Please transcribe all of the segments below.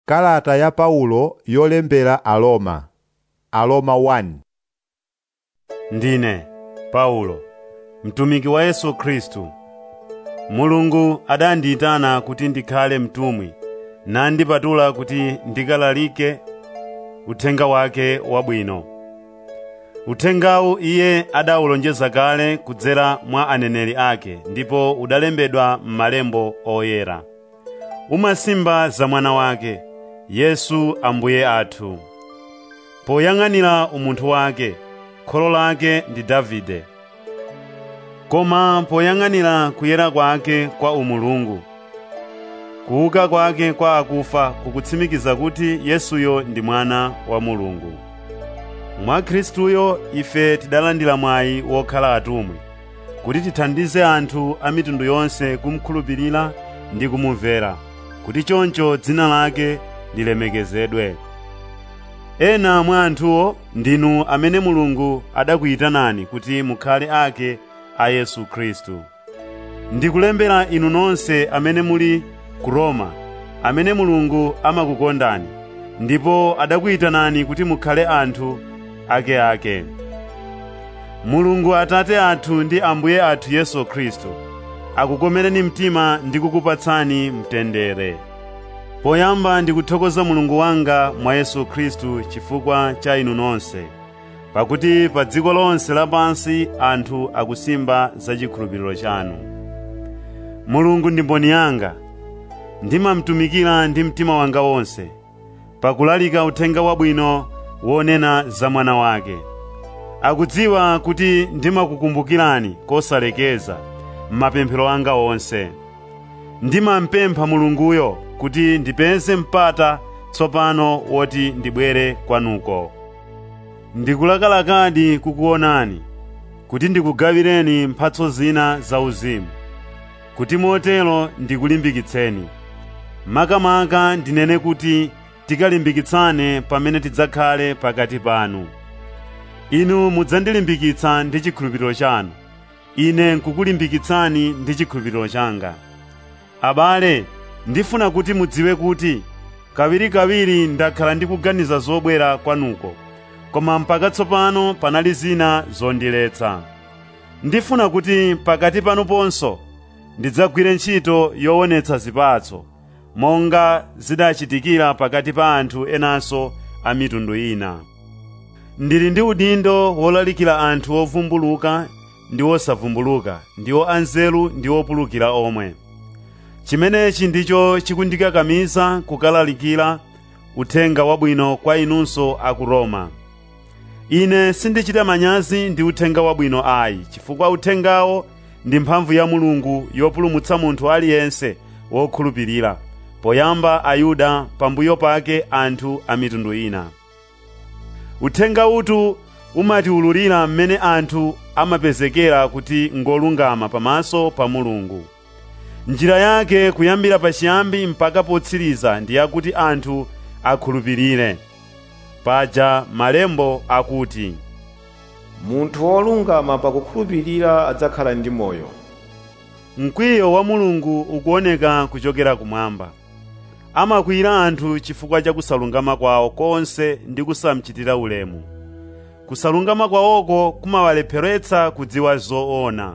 Kalata ya Paulo yolembera Aroma Aroma 1 Ndine Paulo, mtumiki wa Yesu Khristu. Mulungu adandiyitana kuti ndikhale mtumwi nandipatula kuti ndikalalike uthenga wake wabwino. Uthengawu iye adawulonjeza kale kudzera mwa aneneri ake ndipo udalembedwa m'malembo oyera. Umasimba za mwana wake, Yesu Ambuye athu. Poyang'anira umunthu wake, kholo lake ndi Davide. Koma poyang'anira kuyera kwake kwa umulungu, kuuka kwake kwa akufa kukutsimikiza kuti Yesuyo ndi mwana wa Mulungu. Mwa Khristuyo ife tidalandira mwayi wokhala atumwi, kuti tithandize anthu a mitundu yonse kumkhulupirira ndi kumumvera, kuti choncho dzina lake lilemekezedwe. Ena mwa anthuwo ndinu amene Mulungu adakuyitanani kuti mukhale ake a Yesu Khristu. Ndikulembera inu nonse amene muli ku Roma, amene Mulungu amakukondani, ndipo adakuyitanani kuti mukhale anthu akeake. Mulungu Atate athu ndi Ambuye athu Yesu Khristu akukomereni mtima ndi kukupatsani mtendere. Poyamba ndikuthokoza Mulungu wanga mwa Yesu Khristu chifukwa cha inu nonse, pakuti pa dziko lonse lapansi anthu akusimba za chikhulupiriro chanu. Mulungu ndi mboni yanga, ndimamtumikira ndi mtima wanga wonse, pakulalika uthenga wabwino wonena za mwana wake. Akudziwa kuti ndimakukumbukirani kosalekeza m'mapemphero anga onse. Ndimampempha Mulunguyo kuti ndipeze mpata tsopano woti ndibwere kwanuko. Ndikulakalakadi kukuonani, kuti ndikugawireni mphatso zina zauzimu, kuti motero ndikulimbikitseni. Makamaka ndinene kuti tikalimbikitsane pamene tidzakhale pakati panu. Inu mudzandilimbikitsa ndi chikhulupiriro chanu, ine nkukulimbikitsani ndi chikhulupiriro changa. Abale, ndifuna kuti mudziwe kuti kawirikawiri ndakhala ndikuganiza zobwera kwanuko, koma mpaka tsopano panali zina zondiletsa. Ndifuna kuti pakati panu ponso ndidzagwire ntchito yoonetsa zipatso, monga zidachitikira pakati pa anthu enanso a mitundu ina. Ndili ndi udindo wolalikira anthu ovumbuluka ndi osavumbuluka, ndiwo anzeru ndi opulukira omwe. Chimenechi ndicho chikundikakamiza kukalalikira uthenga wabwino kwa inunso a ku Roma. Ine sindichita manyazi ndi uthenga wabwino ayi, chifukwa uthengawo ndi mphamvu ya Mulungu yopulumutsa munthu aliyense wokhulupirira, poyamba Ayuda pambuyo pake anthu a mitundu ina. Uthenga uwu umatiwululira mmene anthu amapezekera kuti ngolungama pamaso pa Mulungu. Njira yake kuyambira pachiyambi mpaka potsiriza ndi yakuti anthu akhulupirire. Paja malembo akuti, munthu wolungama pakukhulupirira adzakhala ndi moyo mkwiyo wa Mulungu ukuoneka kuchokera kumwamba. Amakwiyira anthu chifukwa cha kusalungama kwawo konse ndi kusamchitira ulemu. Kusalungama kwawoko kumawalepheretsa kudziwa zoona.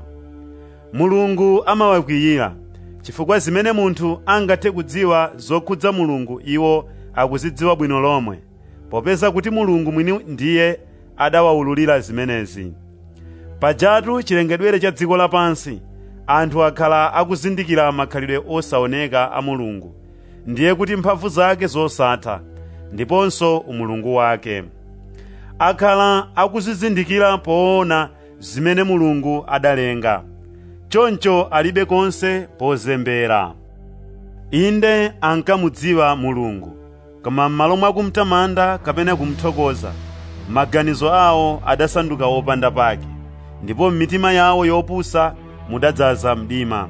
Mulungu amawakwiyira chifukwa zimene munthu angathe kudziwa zokhudza Mulungu iwo akuzidziwa bwino lomwe, popeza kuti Mulungu mwini ndiye adawawululira zimenezi. Pajatu chilengedwere cha dziko lapansi, anthu akhala akuzindikira makhalidwe osaoneka a Mulungu, ndiye kuti mphamvu zake zosatha, ndiponso umulungu wake. Akhala akuzizindikira poona zimene Mulungu adalenga. Choncho alibe konse pozembera. Inde ankamudziwa Mulungu, koma m'malo mwa kumtamanda kapena kumuthokoza, maganizo awo adasanduka wopanda pake, ndipo m'mitima yawo yopusa mudadzaza mdima.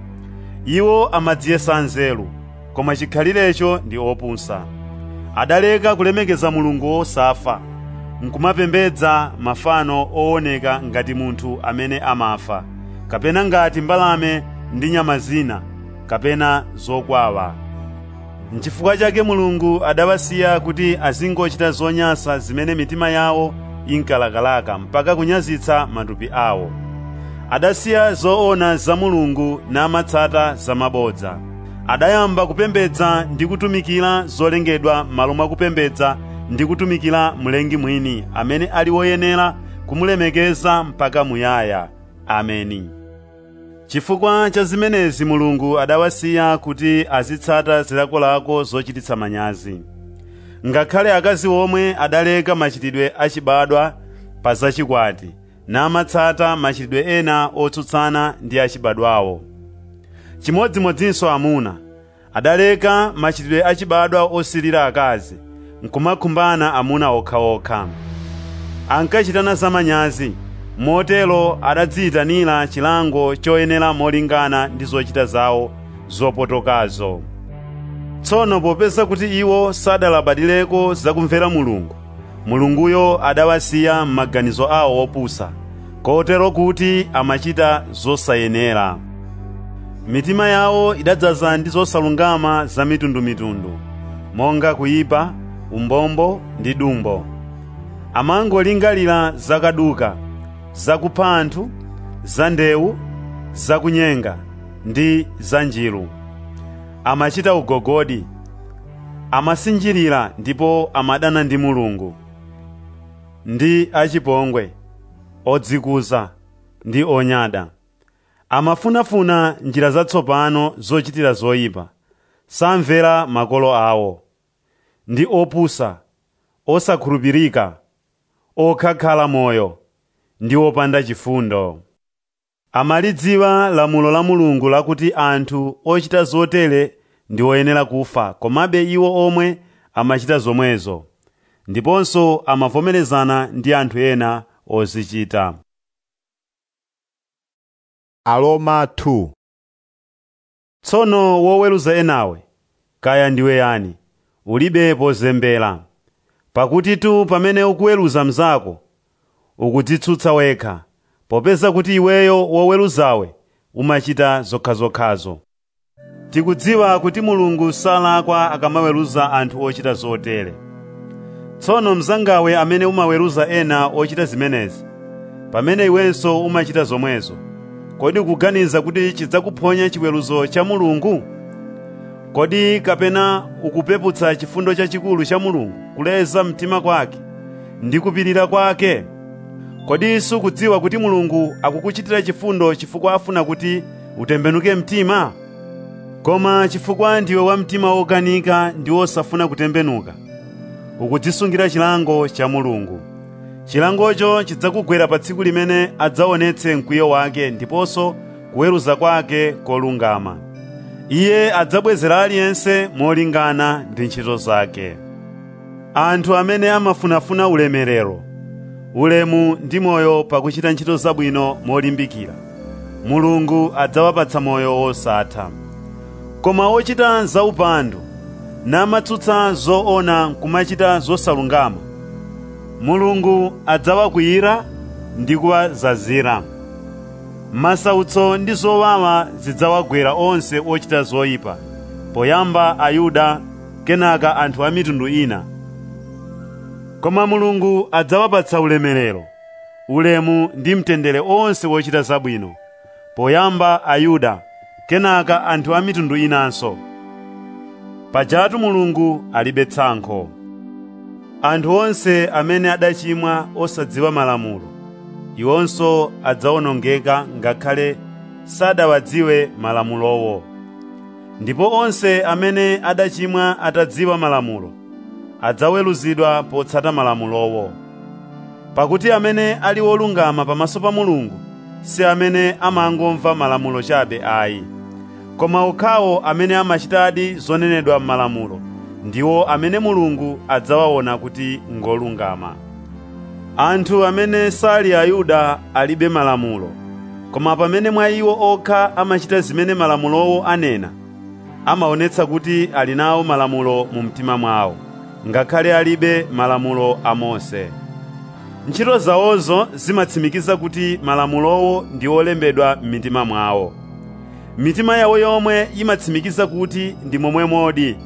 Iwo amadziyesa anzeru, koma chikhalirecho ndi opusa. Adaleka kulemekeza Mulungu wosafa, nkumapembedza mafano ooneka ngati munthu amene amafa, kapena ngati mbalame ndi nyama zina, kapena zokwawa. N'chifukwa chake Mulungu adawasiya kuti azingochita zonyansa zimene mitima yawo inkalakalaka mpaka kunyazitsa matupi awo. Adasiya zoona za Mulungu namatsata zamabodza. Adayamba kupembedza ndi kutumikira zolengedwa m'malo mwa kupembedza ndi kutumikira mlengi mwini amene ali woyenera kumulemekeza mpaka muyaya. Ameni. Chifukwa cha zimenezi Mulungu adawasiya kuti azitsata zilakolako zochititsa manyazi. Ngakhale akazi omwe adaleka machitidwe achibadwa pa zachikwati, namatsata machitidwe ena otsutsana ndi achibadwawo. Chimodzimodzinso amuna adaleka machitidwe achibadwa osilira akazi, nkumakhumbana amuna okhaokha. Ankachitana zamanyazi, motero adadziyitanira chilango choyenera molingana ndi zochita zawo zopotokazo. Tsono popeza kuti iwo sadalabadireko zakumvera Mulungu, Mulunguyo adawasiya m'maganizo awo opusa, kotero kuti amachita zosayenera. Mitima yawo idadzaza ndi zosalungama za mitundumitundu, monga kuyipa, umbombo ndi dumbo. Amangolingalira zakaduka, zakupha anthu, za ndewu, zakunyenga ndi za njiru. Amachita ugogodi, amasinjirira ndipo amadana ndi Mulungu. Ndi achipongwe, odzikuza ndi onyada. Amafunafuna njira zatsopano zochitira zoyipa, samvera makolo awo. Ndi opusa, osakhulupirika, okhakhala moyo, ndi opanda chifundo. Amalidziwa lamulo la Mulungu lakuti anthu ochita zotere ndi oyenera kufa, komabe iwo omwe amachita zomwezo, ndiponso amavomerezana ndi anthu ena ozichita. Aroma 2 Tsono woweruza enawe, kaya ndiwe yani, ulibe pozembera. Pakuti tu pamene ukuweruza mnzako, ukudzitsutsa wekha, popeza kuti iweyo woweruzawe umachita zokhazokhazo. Tikudziwa kuti Mulungu salakwa akamaweruza anthu ochita zotere. Tsono mnzangawe amene umaweruza ena ochita zimenezi, pamene iwenso umachita zomwezo, kodi ukuganiza kuti chidzakuphonya chiweruzo cha Mulungu? Kodi kapena ukupeputsa chifundo chachikulu cha Mulungu kuleza mtima kwake ndi kupirira kwake? Kodi sukudziwa kuti Mulungu akukuchitira chifundo chifukwa afuna kuti utembenuke mtima? Koma chifukwa ndiwe wa mtima wokanika ndi wosafuna kutembenuka, ukudzisungira chilango cha Mulungu. Chilangocho chidzakugwera pa tsiku limene adzaonetse mkwiyo wake ndiponso kuweruza kwake kolungama. Iye adzabwezera aliyense molingana ndi ntchito zake. Anthu amene amafunafuna ulemerero, ulemu ndi moyo pakuchita ntchito zabwino molimbikira, Mulungu adzawapatsa moyo wosatha. Koma ochita zaupandu namatsutsa zoona nkumachita zosalungama, Mulungu adzawakwiyira ndi kuwazazira. Masautso ndi zowawa zidzawagwera onse ochita zoyipa, poyamba Ayuda kenaka anthu a mitundu ina. Koma Mulungu adzawapatsa ulemerero, ulemu ndi mtendere onse ochita zabwino, poyamba Ayuda kenaka anthu a mitundu inanso. Pajatu Mulungu alibe tsankho. Anthu onse amene adachimwa osadziwa malamulo, iwonso adzawonongeka ngakhale sadawadziwe malamulowo. Ndipo onse amene adachimwa atadziwa malamulo, adzaweruzidwa potsata malamulowo. Pakuti amene ali wolungama pamaso pa Mulungu si amene amangomva malamulo chabe ayi, koma okhawo amene amachitadi zonenedwa m'malamulo ndiwo amene Mulungu adzawaona kuti ngolungama. Anthu amene sali Ayuda alibe malamulo, koma pamene mwa iwo okha amachita zimene malamulowo anena, amaonetsa kuti ali nawo malamulo mu mtima mwawo, ngakhale alibe malamulo a Mose. Ntchito zawozo zimatsimikiza kuti malamulowo ndi olembedwa m'mitima mwawo. Mitima yawo yomwe imatsimikiza kuti ndi momwe modi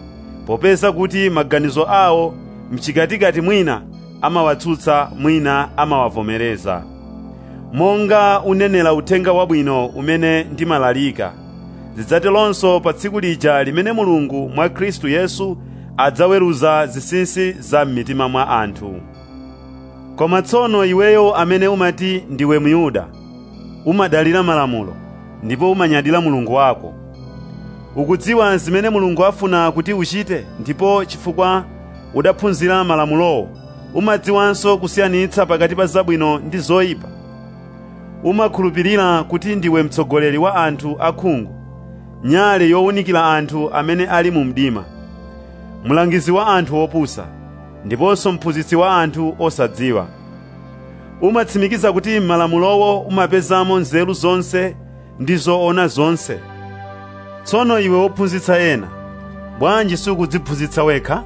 popeza kuti maganizo awo mchikatikati mwina amawatsutsa mwina amawavomereza monga unenera uthenga wabwino umene ndimalalika zidzateronso pa tsiku lija limene mulungu mwa khristu yesu adzaweruza zinsinsi za m'mitima mwa anthu koma tsono iweyo amene umati ndiwe myuda umadalira malamulo ndipo umanyadira mulungu wako ukudziwa zimene mulungu afuna kuti uchite ndipo chifukwa udaphunzira malamulowo umadziwanso kusiyanitsa pakati pa zabwino ndi zoyipa umakhulupirira kuti ndiwe mtsogoleri wa anthu akhungu nyale yowunikira anthu amene ali mu mdima mlangizi wa anthu opusa ndiponso mphunzitsi wa anthu osadziwa umatsimikiza kuti m'malamulowo umapezamo nzeru zonse ndi zoona zonse tsono iwe wophunzitsa ena bwanji sukudziphunzitsa wekha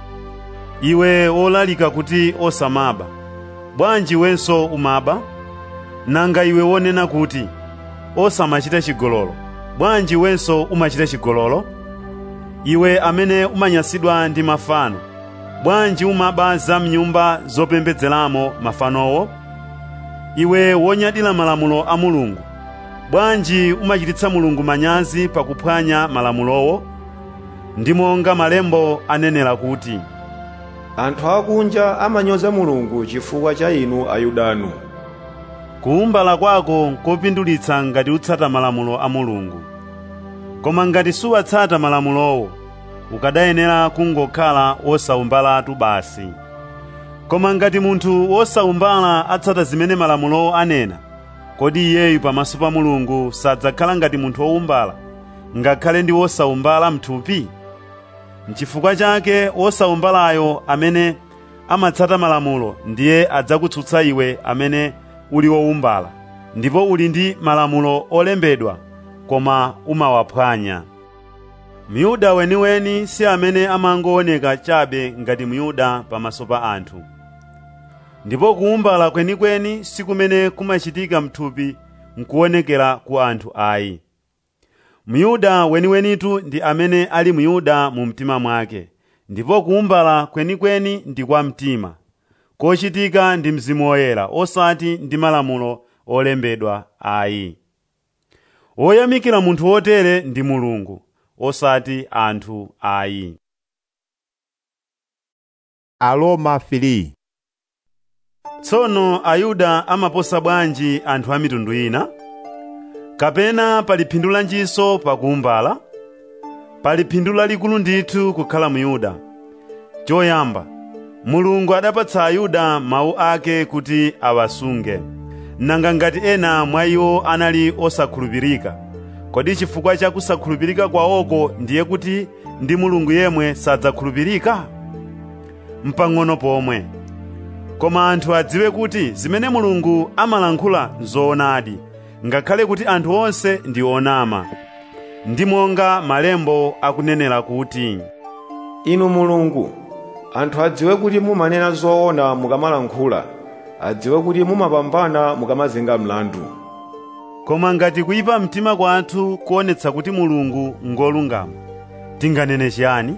iwe wolalika kuti osamaba bwanji iwenso umaba nanga iwe wonena kuti osamachita chigololo bwanji iwenso umachita chigololo iwe amene umanyansidwa ndi mafano bwanji umaba za mnyumba zopembedzeramo mafanowo iwe wonyadira malamulo a mulungu bwanji umachititsa mulungu manyazi pakuphwanya malamulowo ndi monga malembo anenera kuti anthu akunja amanyoza mulungu chifukwa cha inu ayudanu kuumbala kwako nkopindulitsa ngati utsata malamulo a mulungu koma ngati suwatsata malamulowo ukadayenera kungokhala wosawumbalatu basi koma ngati munthu wosawumbala atsata zimene malamulowo anena kodi iyeyu pamaso pa mulungu sadzakhala ngati munthu wowumbala ngakhale ndi wosawumbala mthupi n'chifukwa chake wosawumbalayo amene amatsata malamulo ndiye adzakutsutsa iwe amene uli wowumbala ndipo uli ndi malamulo olembedwa koma umawaphwanya myuda weniweni si amene amangooneka chabe ngati myuda pamaso pa anthu ndipo kuumbala kwenikweni si kumene kumachitika mthupi nkuonekera ku anthu ayi myuda weniwenitu ndi amene ali myuda mu mtima mwake ndipo kuumbala kwenikweni ndi kwa mtima kochitika ndi mzimu woyera osati ndi malamulo olembedwa ayi woyamikira munthu wotere ndi mulungu osati anthu ayi Aroma 3 tsono ayuda amaposa bwanji anthu a mitundu ina kapena pali phindu lanjinso pakuumbala pali phindu lalikulu ndithu kukhala myuda choyamba mulungu adapatsa ayuda mawu ake kuti awasunge nanga ngati ena mwa iwo anali osakhulupirika kodi chifukwa cha kusakhulupirika kwawoko ndiye kuti ndi mulungu yemwe sadzakhulupirika mpang'ono pomwe koma anthu adziwe kuti zimene mulungu amalankhula nzoonadi ngakhale kuti anthu onse ndi onama ndi monga malembo akunenera kuti inu mulungu anthu adziwe kuti mumanena zoona mukamalankhula adziwe kuti mumapambana mukamazenga mlandu koma ngati kuyipa mtima kwathu kuonetsa kuti mulungu ngolungama tinganene chiyani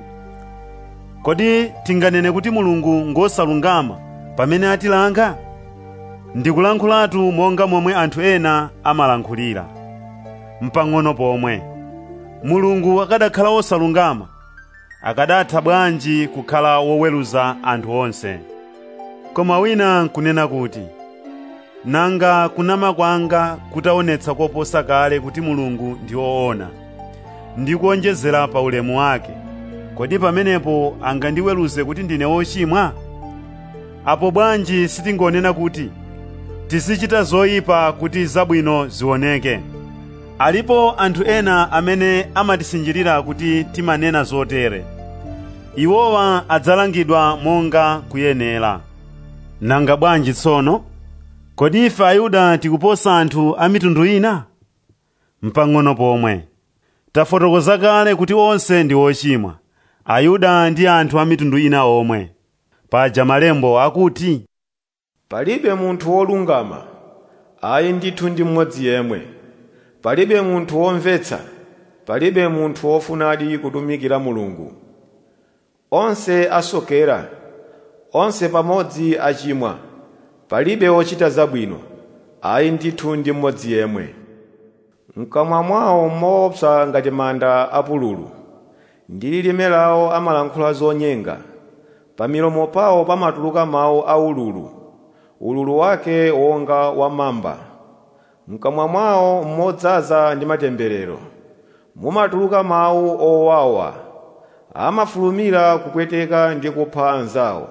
kodi tinganene kuti mulungu ngosalungama pamene atilanga ndikulankhulatu monga momwe anthu ena amalankhulira mpang'ono pomwe mulungu akadakhala wosalungama akadatha bwanji kukhala woweruza anthu onse koma wina nkunena kuti nanga kunama kwanga kutaonetsa koposa kale kuti mulungu ndi woona ndi kuonjezera pa ulemu wake kodi pamenepo angandiweruze kuti ndine wochimwa apo bwanji sitingonena kuti tizichita zoyipa kuti zabwino zioneke alipo anthu ena amene amatisinjirira kuti timanena zotere iwowa adzalangidwa monga kuyenera nanga bwanji tsono kodi ife ayuda tikuposa anthu a mitundu ina mpang'ono pomwe tafotokoza kale kuti onse ndi ochimwa ayuda ndi anthu a mitundu ina omwe paja malembo akuti palibe munthu wolungama ayi ndithu ndi mmodzi yemwe palibe munthu womvetsa palibe munthu wofunadi kutumikira mulungu onse asokera onse pamodzi achimwa palibe wochita zabwino ayi ndithu ndi mmodzi yemwe mkamwa mwawo moopsa ngati manda apululu ndi lilime lawo amalankhula zonyenga pa milomo pawo pamatuluka mawu aululu ululu wake wonga wa mamba mkamwa mwawo modzaza ndi matemberero mumatuluka mawu owawa amafulumira kupweteka ndi kupha anzawo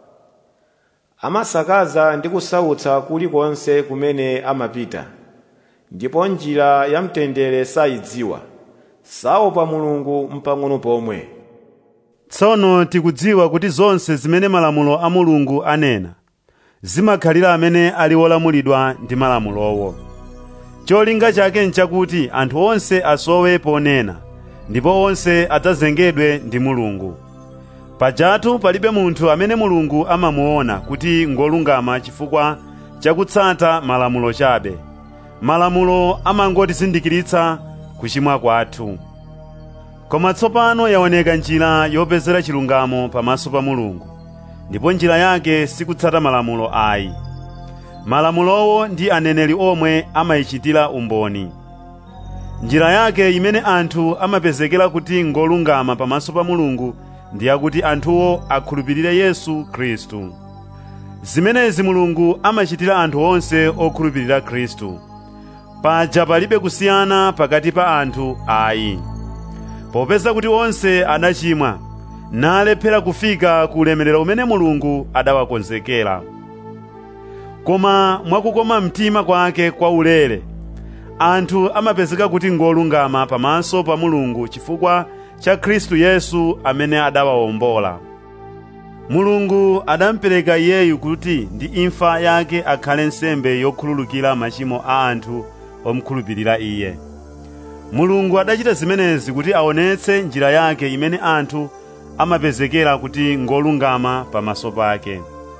amasakaza ndi kusautsa kulikonse kumene amapita ndipo njira ya mtendere sayidziwa saopa mulungu mpang'ono pomwe tsono tikudziwa kuti zonse zimene malamulo a mulungu anena zimakhalira amene ali olamulidwa ndi malamulowo cholinga chake nchakuti anthu onse asowe ponena ndipo onse adzazengedwe ndi mulungu pajatu palibe munthu amene mulungu amamuona kuti ngolungama chifukwa chakutsata malamulo chabe malamulo amangotizindikiritsa kuchimwa kwathu koma tsopano yaoneka njira yopezera chilungamo pamaso pa mulungu ndipo njira yake sikutsata malamulo ayi malamulowo ndi aneneri omwe amayichitira umboni njira yake imene anthu amapezekera kuti ngolungama pamaso pa mulungu ndi yakuti anthuwo akhulupirire yesu khristu zimenezi mulungu amachitira anthu onse okhulupirira khristu paja palibe kusiyana pakati pa anthu ayi popeza kuti onse adachimwa nalephera kufika ku ulemerero umene mulungu adawakonzekera koma mwakukoma mtima kwake kwa ulere anthu amapezeka kuti ngolungama pamaso pa mulungu chifukwa cha khristu yesu amene adawawombola mulungu adamupereka iyeyu kuti ndi imfa yake akhale nsembe yokhululukira machimo a anthu omukhulupirira iye mulungu adachita zimenezi kuti aonetse njira yake imene anthu amapezekera kuti ngolungama pamaso pake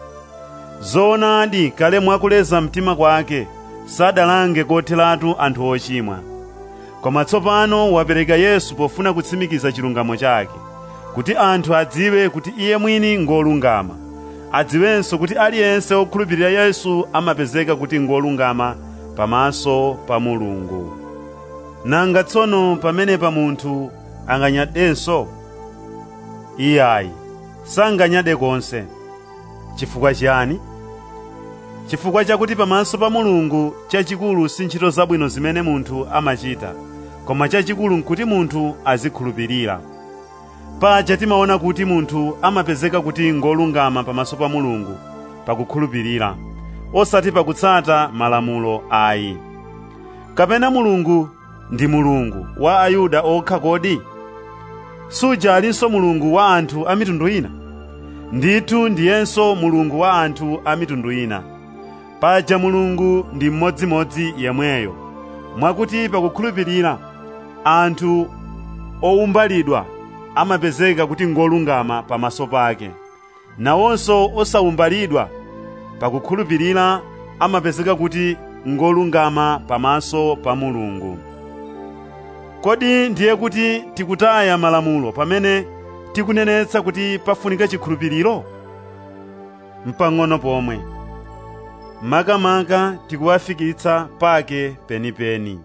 zoonadi kale mwakuleza mtima kwake sadalange kotheratu anthu ochimwa koma tsopano wapereka yesu pofuna kutsimikiza chilungamo chake kuti anthu adziwe kuti iye mwini ngolungama adziwenso kuti aliyense okhulupirira yesu amapezeka kuti ngolungama pamaso pa mulungu nanga tsono pamenepa munthu anganyadenso iyayi sanganyade konse chifukwa chiyani chifukwa chakuti pamaso pa mulungu chachikulu si ntchito zabwino zimene munthu amachita koma chachikulu nkuti munthu azikhulupirira paja timaona kuti munthu amapezeka kuti ngolungama pamaso pa mulungu pakukhulupirira osati pakutsata malamulo ayi kapena mulungu ndi mulungu wa ayuda okha kodi suja alinso mulungu wa anthu a mitundu ina ndithu ndiyenso mulungu wa anthu a mitundu ina paja mulungu ndi mmodzimodzi yemweyo mwakuti pakukhulupirira anthu owumbalidwa amapezeka kuti ngolungama pamaso pake nawonso osawumbalidwa pakukhulupirira amapezeka kuti ngolungama pamaso pa mulungu kodi ndiye kuti tikutaya malamulo pamene tikunenetsa kuti pafunika chikhulupiriro mpang'ono pomwe makamaka tikuwafikitsa pake penipeni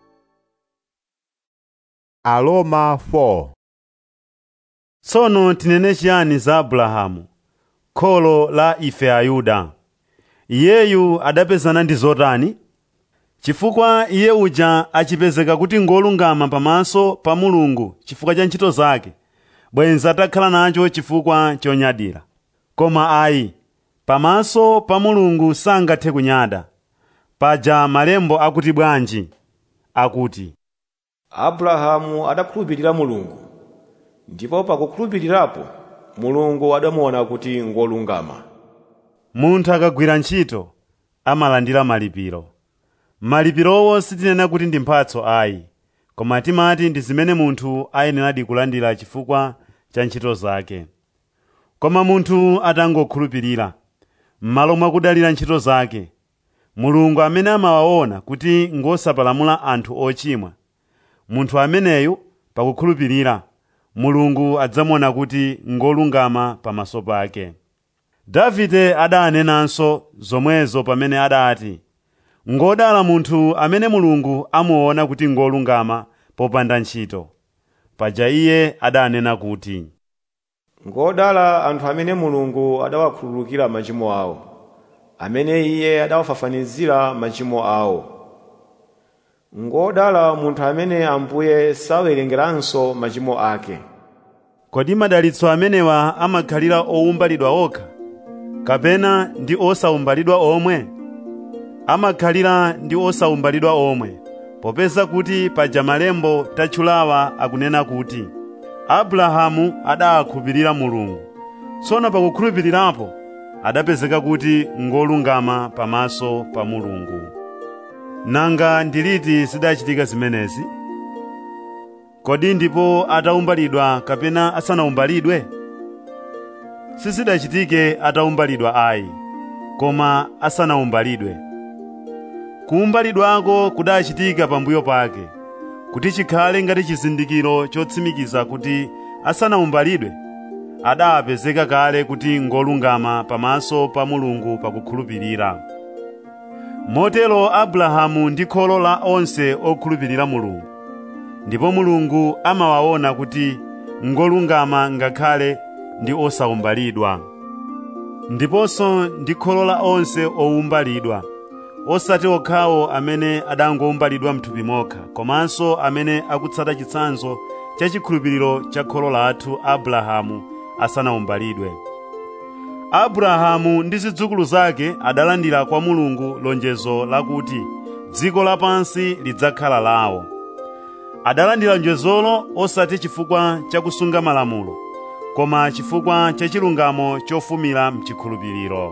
Aroma 4 tsono tinene chiyani za abrahamu kholo la ife ayuda iyeyu adapezana ndi zotani chifukwa iye uja achipezeka kuti ngolungama pamaso pa mulungu chifukwa cha ntchito zake bwenzi atakhala nacho chifukwa chonyadira koma ayi pamaso pa mulungu sangathe kunyada paja malembo akuti bwanji akuti abrahamu adakhulupirira mulungu ndipo pakukhulupirirapo mulungu adamuona kuti ngolungama munthu akagwira ntchito amalandira malipiro malipirowo sitinena kuti ndi mphatso ayi koma timati ndi zimene munthu ayeneradi kulandira chifukwa cha ntchito zake koma munthu atangokhulupirira m'malo mwa kudalira ntchito zake mulungu amene amawaona kuti ngosapalamula anthu ochimwa munthu ameneyu pakukhulupirira mulungu adzamuona kuti ngolungama pamaso pake davide adanenanso zomwezo pamene adati ngodala munthu amene mulungu amuona kuti ngolungama popanda ntchito paja iye adanena kuti ngodala anthu amene mulungu adawakhululukira machimo awo amene iye adawafafanizira machimo awo ngodala munthu amene ambuye sawerengeranso machimo ake kodi madalitso amenewa amakhalira owumbalidwa okha kapena ndi osawumbalidwa omwe amakhalira ndi osawumbalidwa omwe popeza kuti paja malembo tatchulawa akunena kuti abrahamu adakhulupirira mulungu tsono pakukhulupirirapo adapezeka kuti ngolungama pamaso pa mulungu nanga ndiliti zidachitika zimenezi kodi ndipo atawumbalidwa kapena asanawumbalidwe sizidachitike atawumbalidwa ayi koma asanawumbalidwe kuwumbalidwako kudachitika pambuyo pake kuti chikhale ngati chizindikiro chotsimikiza kuti asanawumbalidwe adapezeka kale kuti ngolungama pamaso pa mulungu pakukhulupirira motero abrahamu ndi kholo la onse okhulupirira mulungu ndipo mulungu amawaona kuti ngolungama ngakhale ndi osawumbalidwa ndiponso ndi kholo la onse owumbalidwa osati okhawo amene adangowumbalidwa mthupi mokha komanso amene akutsata chitsanzo cha chikhulupiriro cha kholo lathu abrahamu asanawumbalidwe abrahamu ndi zidzukulu zake adalandira kwa mulungu lonjezo lakuti dziko lapansi lidzakhala lawo adalandira lonjezolo osati chifukwa cha kusunga malamulo koma chifukwa cha chilungamo chofumira mchikhulupiriro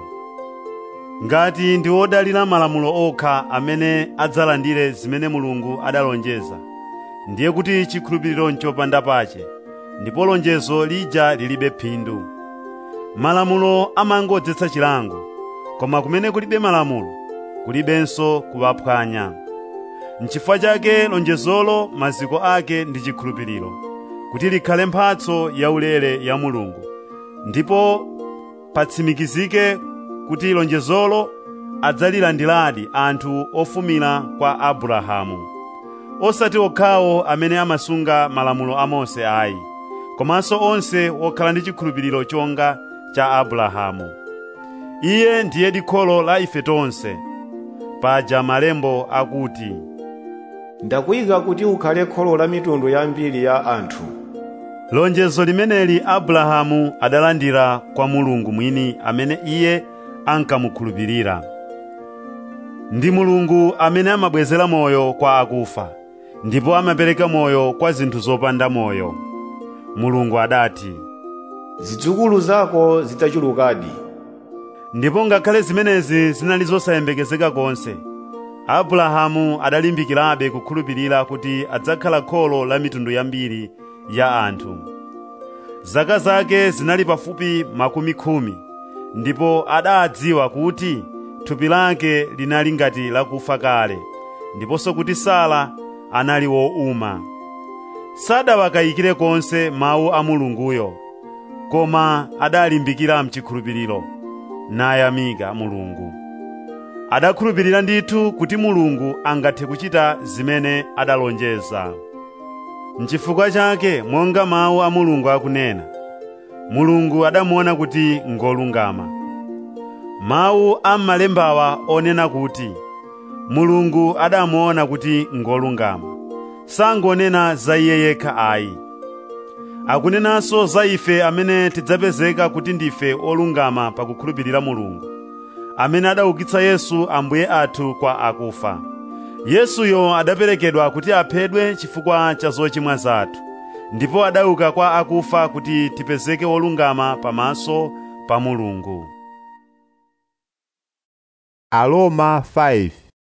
ngati ndi odalira malamulo okha amene adzalandire zimene mulungu adalonjeza ndiye kuti chikhulupiriro nchopanda pache ndipo lonjezo lija lilibe phindu malamulo amangodzetsa chilango koma kumene kulibe malamulo kulibenso kuwaphwanya nchifukwa chake lonjezolo maziko ake ndi chikhulupiriro kuti likhale mphatso yaulere ya mulungu ndipo patsimikizike kuti lonjezolo adzalilandiradi anthu ofumira kwa abrahamu osati okhawo amene amasunga malamulo a mose ayi komanso onse okhala ndi chikhulupiriro chonga cha abrahamu iye ndiye dikholo la ife tonse paja malembo akuti ndakuyika kuti ukhale kholo la mitundu yambiri ya anthu lonjezo limeneli abrahamu adalandira kwa mulungu mwini amene iye ankamukhulupirira ndi mulungu amene amabwezera moyo kwa akufa ndipo amapereka moyo kwa zinthu zopanda moyo mulungu adati zidzukulu zako zidzachulukadi ndipo ngakhale zimenezi zinali zosayembekezeka konse abrahamu adalimbikirabe kukhulupirira kuti adzakhala kholo la mitundu yambiri ya anthu zaka zake zinali pafupi makumi khumi ndipo adadziwa kuti thupi lake linali ngati lakufa kale ndiponso kuti sara anali wouma sadawakayikire konse mawu a mulunguyo koma adalimbikira mchikhulupiriro nayamika mulungu adakhulupirira ndithu kuti mulungu angathe kuchita zimene adalonjeza nchifukwa chake monga mawu a mulungu akunena mulungu adamuona kuti ngolungama mawu a m'malembawa onena kuti mulungu adamuona kuti ngolungama sangonena za iye yekha ayi akunenanso za ife amene tidzapezeka kuti ndife olungama pakukhulupirira mulungu amene adaukitsa yesu ambuye athu kwa akufa yesuyo adaperekedwa kuti aphedwe chifukwa cha zochimwa zathu ndipo adauka kwa akufa kuti tipezeke olungama pamaso pa mulungu Aroma 5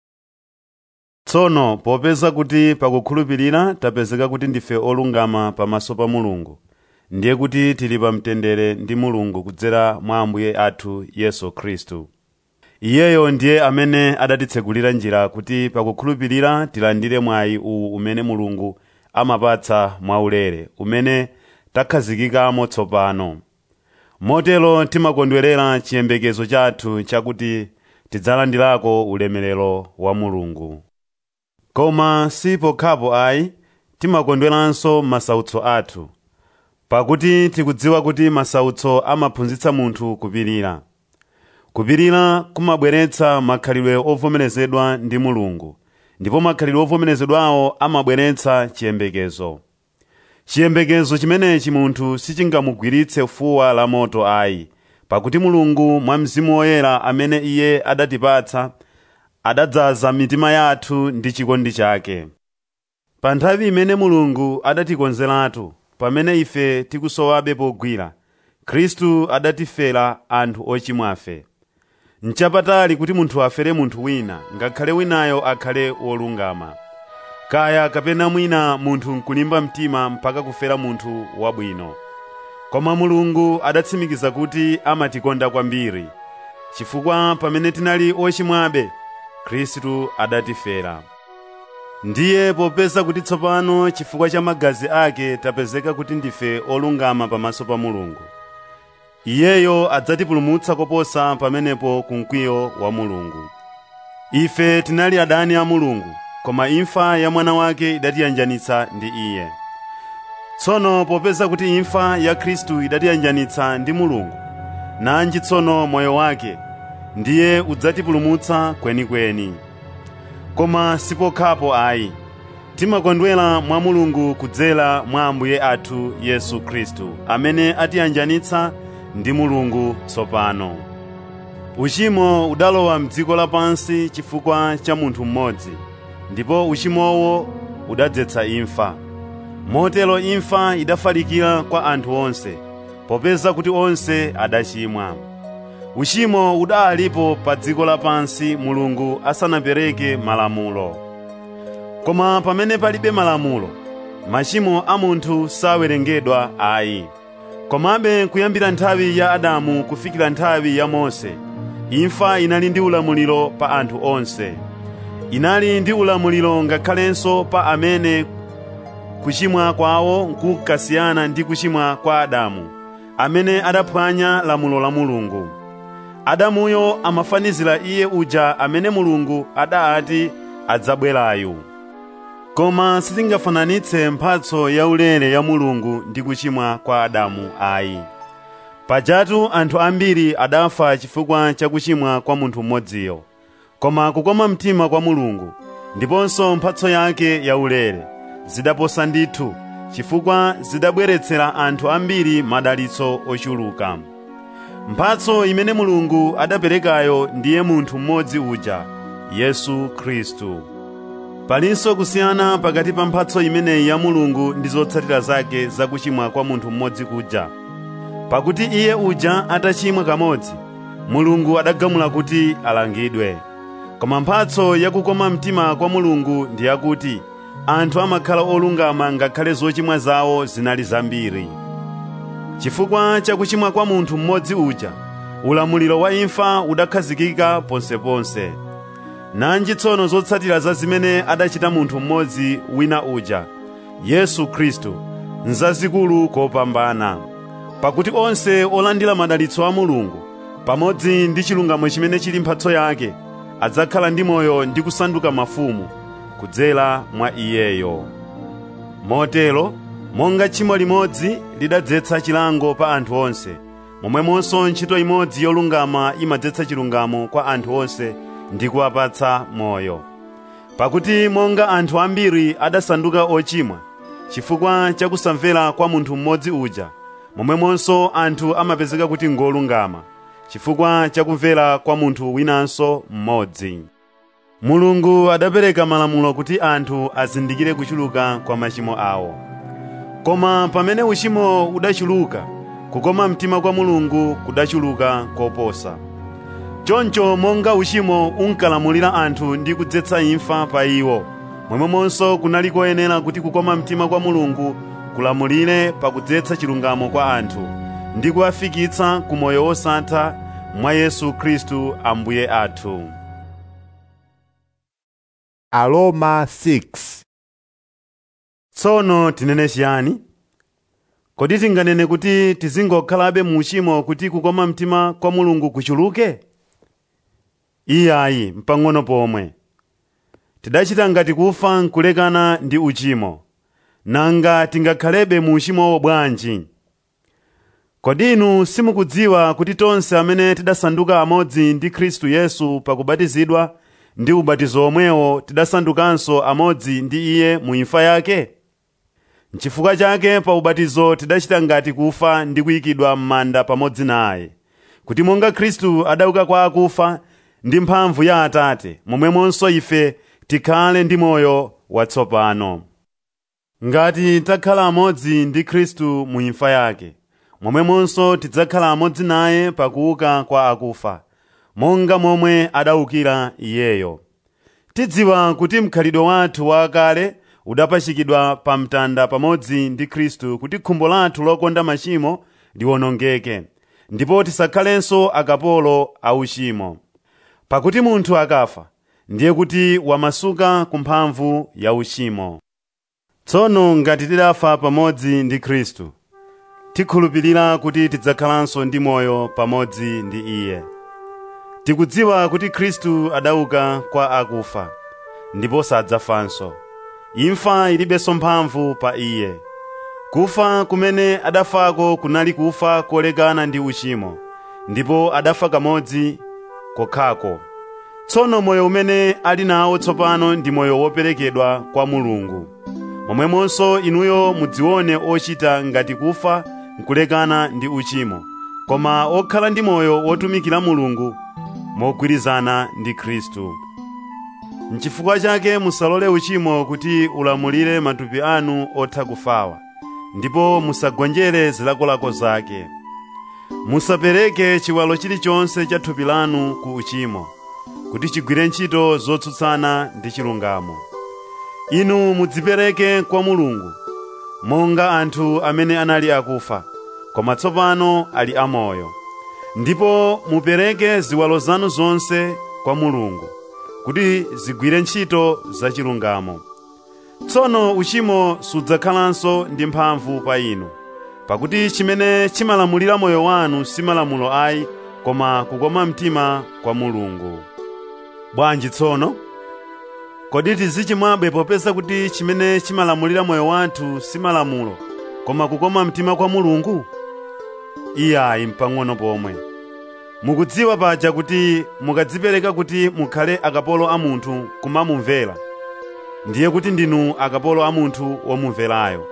tsono popeza kuti pakukhulupirira tapezeka kuti ndife olungama pamaso pa mulungu ndiye kuti tili pa mtendere ndi mulungu kudzera mwa ambuye athu yesu khristu iyeyo ndiye amene adatitsegulira njira kuti pakukhulupirira tilandire mwayi uwu umene mulungu amapatsa mwaulere umene takhazikikamo tsopano motero timakondwerera chiyembekezo chathu chakuti tidzalandirako ulemerero wa mulungu koma si pokhapo ayi timakondweranso masautso athu pakuti tikudziwa kuti masautso amaphunzitsa munthu kupirira kupirira kumabweretsa makhalidwe ovomerezedwa ndi mulungu ndipo makhalidwe ovomerezedwawo amabweretsa chiyembekezo chiyembekezo chimenechi munthu sichingamugwiritse fuwa la moto ayi pakuti mulungu mwa mzimu woyera amene iye adatipatsa adadzaza mitima yathu ndi chikondi chake pa nthawi imene mulungu adatikonzeratu pamene ife tikusowabe pogwira khristu adatifera anthu ochimwafe nchapatali kuti munthu afere munthu wina ngakhale winayo akhale wolungama kaya kapena mwina munthu nkulimba mtima mpaka kufera munthu wabwino koma mulungu adatsimikiza kuti amatikonda kwambiri chifukwa pamene tinali ochimwabe khristu adatifera ndiye popeza kuti tsopano chifukwa cha magazi ake tapezeka kuti ndife olungama pamaso pa mulungu iyeyo adzatipulumutsa koposa pamenepo ku mkwiyo wa mulungu ife tinali adani a mulungu koma imfa ya mwana wake idatiyanjanitsa ndi iye tsono popeza kuti imfa ya khristu idatiyanjanitsa ndi mulungu nanji tsono moyo wake ndiye udzatipulumutsa kwenikweni koma sipokhapo ayi timakondwera mwa mulungu kudzera mwa ambuye athu yesu khristu amene atiyanjanitsa ndi mulungu tsopano uchimo udalowa mdziko lapansi chifukwa cha munthu mmodzi ndipo uchimowo udadzetsa imfa motero imfa idafalikira kwa anthu onse popeza kuti onse adachimwa uchimo udalipo pa dziko lapansi mulungu asanapereke malamulo koma pamene palibe malamulo machimo a munthu sawerengedwa ayi komabe kuyambira nthawi ya adamu kufikira nthawi ya mose imfa inali ndi ulamuliro pa anthu onse inali ndi ulamuliro ngakhalenso pa amene kuchimwa kwawo nkukasiyana ndi kuchimwa kwa adamu amene adaphwanya lamulo la mulungu adamuyo amafanizira iye uja amene mulungu adati adzabwerayu koma sitingafananitse mphatso yaulere ya mulungu ndi kuchimwa kwa adamu ayi pajatu anthu ambiri adafa chifukwa cha kuchimwa kwa munthu mmodziyo koma kukoma mtima kwa mulungu ndiponso mphatso yake yaulere zidaposa ndithu chifukwa zidabweretsera anthu ambiri madalitso ochuluka mphatso imene mulungu adaperekayo ndiye munthu mmodzi uja yesu khristu palinso kusiyana pakati pa mphatso imeneyi ya mulungu ndi zotsatira zake zakuchimwa kwa munthu mmodzi kuja pakuti iye uja atachimwa kamodzi mulungu adagamula kuti alangidwe koma mphatso yakukoma mtima kwa mulungu ndi yakuti anthu amakhala olungama ngakhale zochimwa zawo zinali zambiri chifukwa cha kuchimwa kwa munthu mmodzi uja ulamuliro wa imfa udakhazikika ponseponse nanji tsono zotsatira za zimene adachita munthu mmodzi wina uja yesu khristu nzazikulu kopambana pakuti onse olandira madalitso a mulungu pamodzi ndi chilungamo chimene chili mphatso yake adzakhala ndi moyo ndi kusanduka mafumu kudzera mwa iyeyo motero monga tchimo limodzi lidadzetsa chilango pa anthu onse momwemonso ntchito imodzi yolungama imadzetsa chilungamo kwa anthu onse ndi kuwapatsa moyo pakuti monga anthu ambiri adasanduka ochimwa chifukwa cha kusamvera kwa munthu mmodzi uja momwemonso anthu amapezeka kuti ngolungama chifukwa cha kumvera kwa munthu winanso mmodzi mulungu adapereka malamulo kuti anthu azindikire kuchuluka kwa machimo awo koma pamene uchimo udachuluka kukoma mtima kwa mulungu kudachuluka koposa choncho monga uchimo unkalamulira anthu ndi kudzetsa imfa pa iwo momwemonso kunali koyenera kuti kukoma mtima kwa mulungu kulamulire pakudzetsa chilungamo kwa anthu ndi kuwafikitsa ku moyo wosatha mwa yesu khristu ambuye athu Aroma 6 tsono tinene chiyani kodi tinganene kuti tizingokhalabe mu uchimo kuti kukoma mtima kwa mulungu kuchuluke iyayi mpang'ono pomwe tidachita ngati kufa nkulekana ndi uchimo nanga tingakhalebe mu uchimowo bwanji kodi inu simukudziwa kuti tonse amene tidasanduka amodzi ndi khristu yesu pakubatizidwa ndi ubatizo omwewo tidasandukanso amodzi ndi iye mu imfa yake nchifukwa chake pa ubatizo tidachita ngati kufa ndi kuyikidwa m'manda pamodzi naye kuti monga khristu adauka kwa akufa ndi mphamvu ya atate momwemonso ife tikhale ndi moyo watsopano ngati takhala amodzi ndi khristu mu imfa yake momwemonso tidzakhala amodzi naye pakuuka kwa akufa monga momwe adaukira iyeyo tidziwa kuti mkhalidwe wathu wakale udapachikidwa pa mtanda pamodzi ndi khristu kuti khumbo lathu lokonda machimo liwonongeke ndipo tisakhalenso akapolo a uchimo pakuti munthu akafa ndiye kuti wamasuka ku mphamvu ya uchimo tsono ngati tidafa pamodzi ndi khristu tikhulupirira kuti tidzakhalanso ndi moyo pamodzi ndi iye tikudziwa kuti khristu adauka kwa akufa ndipo sadzafanso imfa ilibenso mphamvu pa iye kufa kumene adafako kunali kufa kolekana ndi uchimo ndipo adafa kamodzi kokhako tsono moyo umene ali nawo tsopano ndi moyo woperekedwa kwa mulungu momwemonso inuyo mudzione ochita ngati kufa nkulekana ndi uchimo koma okhala ndi moyo wotumikira mulungu mogwirizana ndi khristu nchifukwa chake musalole uchimo kuti ulamulire matupi anu otha kufawa ndipo musagonjere zilakolako zake musapereke chiwalo chilichonse cha thupi lanu ku uchimo kuti chigwire ntchito zotsutsana ndi chilungamo inu mudzipereke kwa mulungu monga anthu amene anali akufa koma tsopano ali amoyo ndipo mupereke ziwalo zanu zonse kwa mulungu kuti zigwire ntchito zachilungamo tsono uchimo sudzakhalanso ndi mphamvu pa inu pakuti chimene chimalamulira moyo wanu si malamulo ayi koma kukoma mtima kwa mulungu bwanji tsono kodi tizichimwabe popeza kuti chimene chimalamulira moyo wathu si malamulo koma kukoma mtima kwa mulungu iyayi mpang'ono pomwe mukudziwa paja kuti mukadzipereka kuti mukhale akapolo a munthu kumamumvera ndiye kuti ndinu akapolo a munthu womumverayo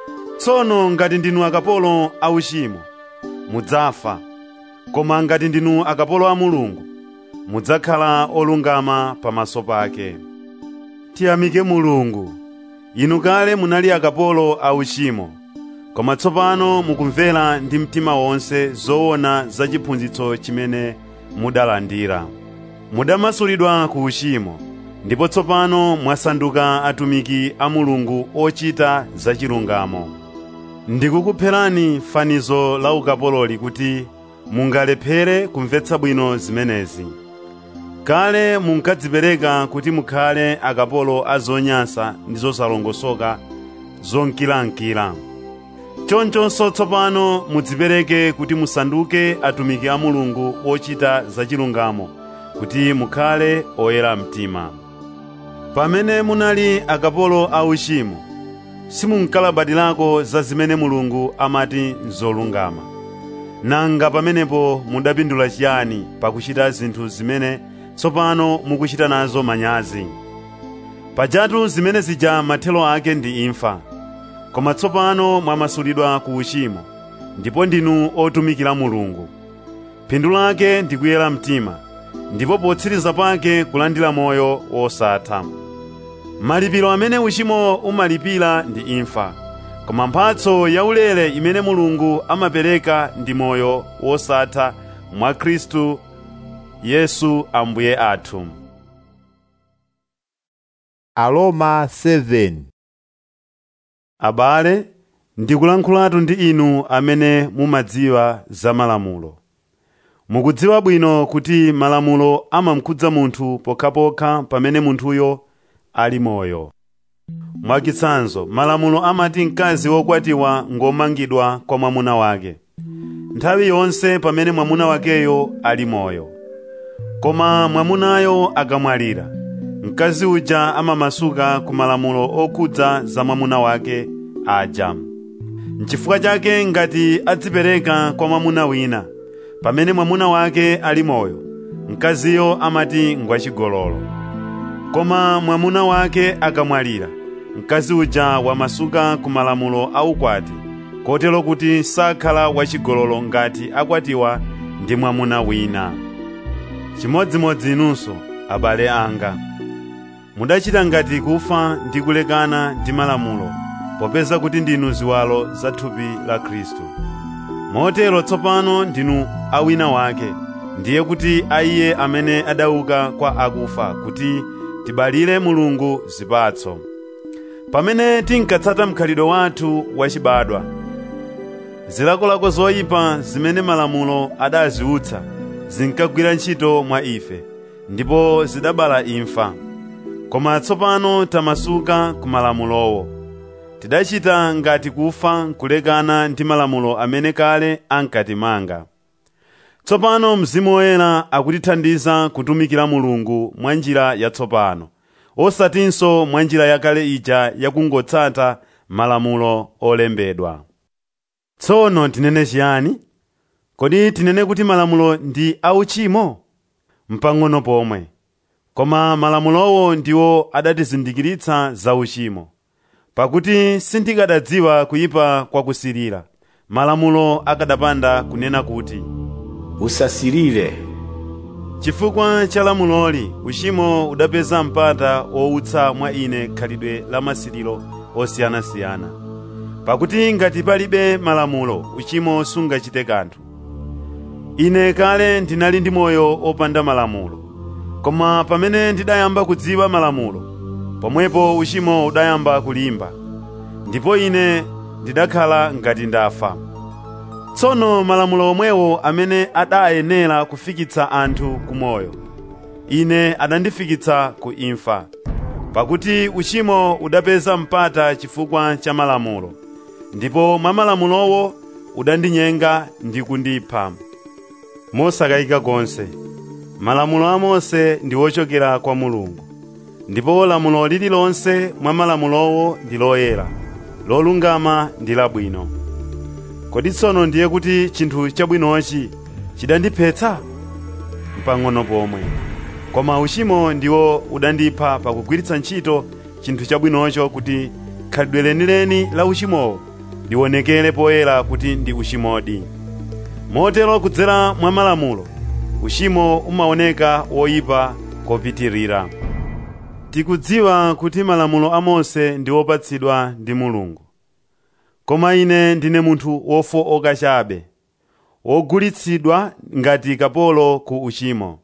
tsono ngati ndinu akapolo a uchimo mudzafa koma ngati ndinu akapolo a mulungu mudzakhala olungama pamaso pake tiyamike mulungu inu kale munali akapolo a uchimo koma tsopano mukumvera ndi mtima wonse zoona za chiphunzitso chimene mudalandira mudamasulidwa ku uchimo ndipo tsopano mwasanduka atumiki a mulungu ochita zachilungamo ndikukupherani fanizo la ukapololi kuti mungalephere kumvetsa bwino zimenezi kale munkadzipereka kuti mukhale akapolo a zonyansa ndi zosalongosoka zonkilankila chonchonso tsopano mudzipereke kuti musanduke atumiki a mulungu ochita zachilungamo kuti mukhale oyera mtima pamene munali akapolo a uchimo simunkalabadirako za zimene mulungu amati nzolungama nanga pamenepo mudapindula chiyani pakuchita zinthu zimene tsopano mukuchita nazo manyazi pajatu zimene zija mathelo ake ndi imfa koma tsopano mwamasulidwa ku uchimo ndipo ndinu otumikira mulungu phindu lake ndi kuyera mtima ndipo potsiriza pake kulandira moyo wosatha malipiro amene uchimo umalipira ndi imfa koma mphatso yaulere imene mulungu amapereka ndi moyo wosatha mwa khristu yesu ambuye athu Aroma 7 abale ndikulankhulatu ndi inu amene mumadziwa za malamulo mukudziwa bwino kuti malamulo amamkhudza munthu pokhapokha pamene munthuyo ali moyo mwachitsanzo malamulo amati mkazi wokwatiwa ngomangidwa kwa mwamuna wake nthawi yonse pamene mwamuna wakeyo ali moyo koma mwamunayo akamwalira mkazi uja amamasuka ku malamulo okhudza za mwamuna wake aja nchifukwa chake ngati adzipereka kwa mwamuna wina pamene mwamuna wake ali moyo mkaziyo amati ngwachigololo koma mwamuna wake akamwalira mkazi uja wamasuka ku malamulo aukwati kotero kuti sakhala wachigololo ngati akwatiwa ndi mwamuna wina chimodzimodzi inunso abale anga mudachita ngati kufa ndi kulekana ndi malamulo popeza kuti ndinu ziwalo za thupi la khristu motero tsopano ndinu awina wake ndiye kuti aiye amene adauka kwa akufa kuti tibalire mulungu zipatso pamene tinkatsata mkhalidwe wathu wachibadwa zilakolako zoyipa zimene malamulo adaziutsa zinkagwira ntchito mwa ife ndipo zidabala imfa koma tsopano tamasuka ku malamulowo tidachita ngati kufa nkulekana ndi malamulo amene kale ankatimanga tsopano mzimu woyera akutithandiza kutumikira mulungu mwa njira yatsopano osatinso mwa njira yakale ija yakungotsata malamulo olembedwa tsono tinene chiyani kodi tinene kuti malamulo ndi auchimo mpang'ono pomwe koma malamulowo ndiwo adatizindikiritsa za uchimo pakuti sindikadadziwa kuyipa kwakusirira malamulo akadapanda kunena kuti usasirire chifukwa cha lamuloli uchimo udapeza mpata wowutsa mwa ine khalidwe la masiriro osiyanasiyana pakuti ngati palibe malamulo uchimo sungachite kanthu ine kale ndinali ndi moyo opanda malamulo koma pamene ndidayamba kudziwa malamulo pomwepo uchimo udayamba kulimba ndipo ine ndidakhala ngati ndafa tsono malamulo omwewo amene adayenera kufikitsa anthu ku moyo ine adandifikitsa ku imfa pakuti uchimo udapeza mpata chifukwa cha malamulo ndipo mwa malamulowo udandinyenga ndi kundipha mosakayika konse malamulo a mose ndi wochokera kwa mulungu ndipo lamulo lililonse mwa malamulowo ndi loyera lolungama ndi labwino kodi tsono ndiye kuti chinthu chabwinochi chidandiphetsa mpang'ono pomwe koma uchimo ndiwo udandipha pakugwiritsa ntchito chinthu chabwinocho kuti khalidwe lenileni la uchimowo liwonekere poyera kuti ndi uchimodi motero kudzera mwa malamulo uchimo umaoneka woyipa kopitirira tikudziwa kuti malamulo a mose ndi wopatsidwa ndi mulungu koma ine ndine munthu wofowoka chabe wogulitsidwa ngati kapolo ku uchimo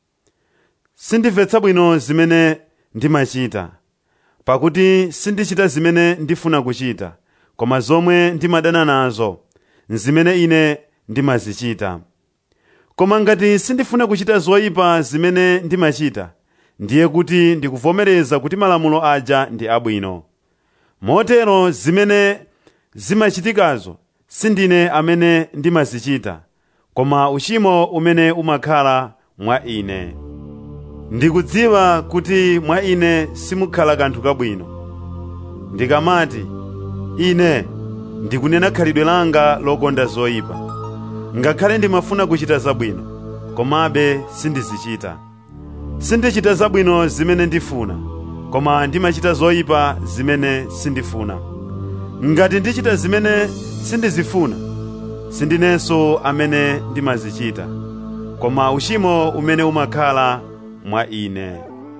sindimvetsa bwino zimene ndimachita pakuti sindichita zimene ndifuna kuchita koma zomwe ndimadana nazo nzimene ine ndimazichita koma ngati sindifuna kuchita zoyipa zimene ndimachita ndiye kuti ndikuvomereza kuti malamulo aja ndi abwino motero zimene zimachitikazo sindine amene ndimazichita koma uchimo umene umakhala mwa ine ndikudziwa kuti mwa ine simukhala kanthu kabwino ndikamati ine ndikunena khalidwe langa lokonda zoyipa ngakhale ndimafuna kuchita zabwino komabe sindizichita sindichita zabwino zimene ndifuna koma ndimachita zoyipa zimene sindifuna ngati ndichita zimene sindizifuna sindinenso amene ndimazichita koma uchimo umene umakhala mwa ine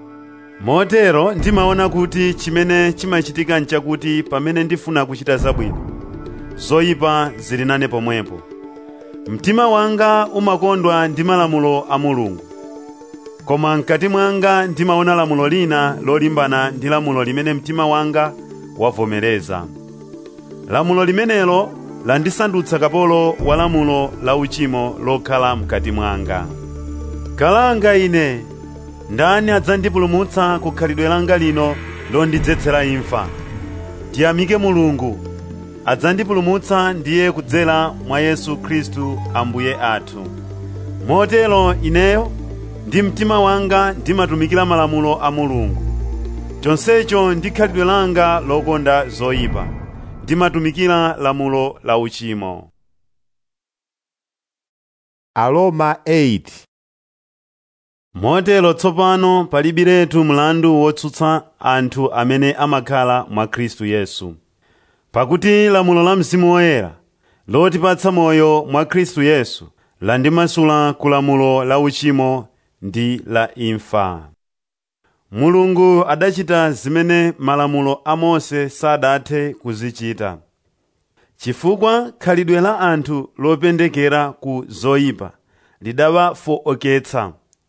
motero ndimaona kuti chimene chimachitika nchakuti pamene ndifuna kuchita zabwino zoyipa zili nane pomwepo mtima wanga umakondwa ndi malamulo a mulungu koma mkati mwanga ndimaona lamulo lina lolimbana ndi lamulo limene mtima wanga wavomereza lamulo limenelo landisandutsa kapolo wa lamulo la uchimo lokhala mkati mwanga kalanga ine ndani adzandipulumutsa ku khalidwe langa lino londidzetsera imfa tiyamike mulungu adzandipulumutsa ndiye kudzera mwa yesu khristu ambuye athu motero ineyo ndi mtima wanga ndimatumikira malamulo a mulungu chonsecho ndi khalidwe langa lokonda zoyipa ndimatumikira lamulo la uchimo Aroma 8 motero tsopano palibiretu mlandu wotsutsa anthu amene amakhala mwa khristu yesu pakuti lamulo la mzimu woyera lotipatsa moyo mwa khristu yesu landimasula ku lamulo la uchimo ndi la imfa mulungu adachita zimene malamulo a mose sadathe kuzichita chifukwa khalidwe la anthu lopendekera ku zoyipa lidawafooketsa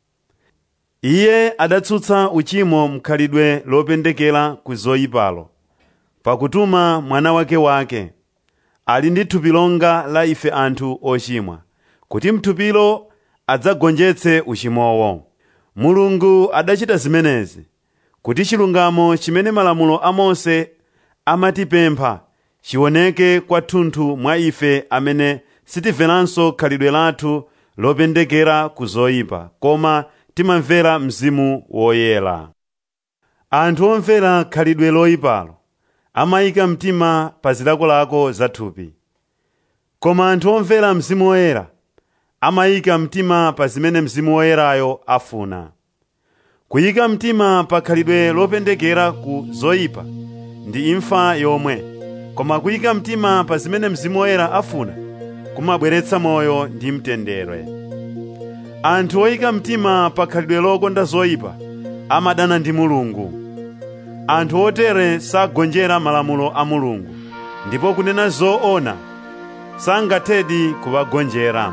iye adatsutsa uchimo mkhalidwe lopendekera ku zoyipalo pakutuma mwana wake wake ali ndi thupi longa la ife anthu ochimwa kuti mthupilo adzagonjetse uchimowo mulungu adachita zimenezi kuti chilungamo chimene malamulo a mose amatipempha chioneke kwathunthu mwa ife amene sitimveranso khalidwe lathu lopendekera ku zoyipa koma timamvera mzimu woyera anthu omvera khalidwe loyipalo amayika mtima pa zilakolako za thupi koma anthu omvera mzimu woyera amayika mtima pa zimene mzimu woyerayo afuna kuyika mtima pa khalidwe lopendekera ku zoyipa ndi imfa yomwe koma kuyika mtima pa zimene mzimu woyera afuna kumabweretsa moyo ndi mtendere anthu oyika mtima pa khalidwe lokonda zoyipa amadana ndi mulungu anthu otere sagonjera malamulo a mulungu ndipo kunena zoona sangathedi kuwagonjera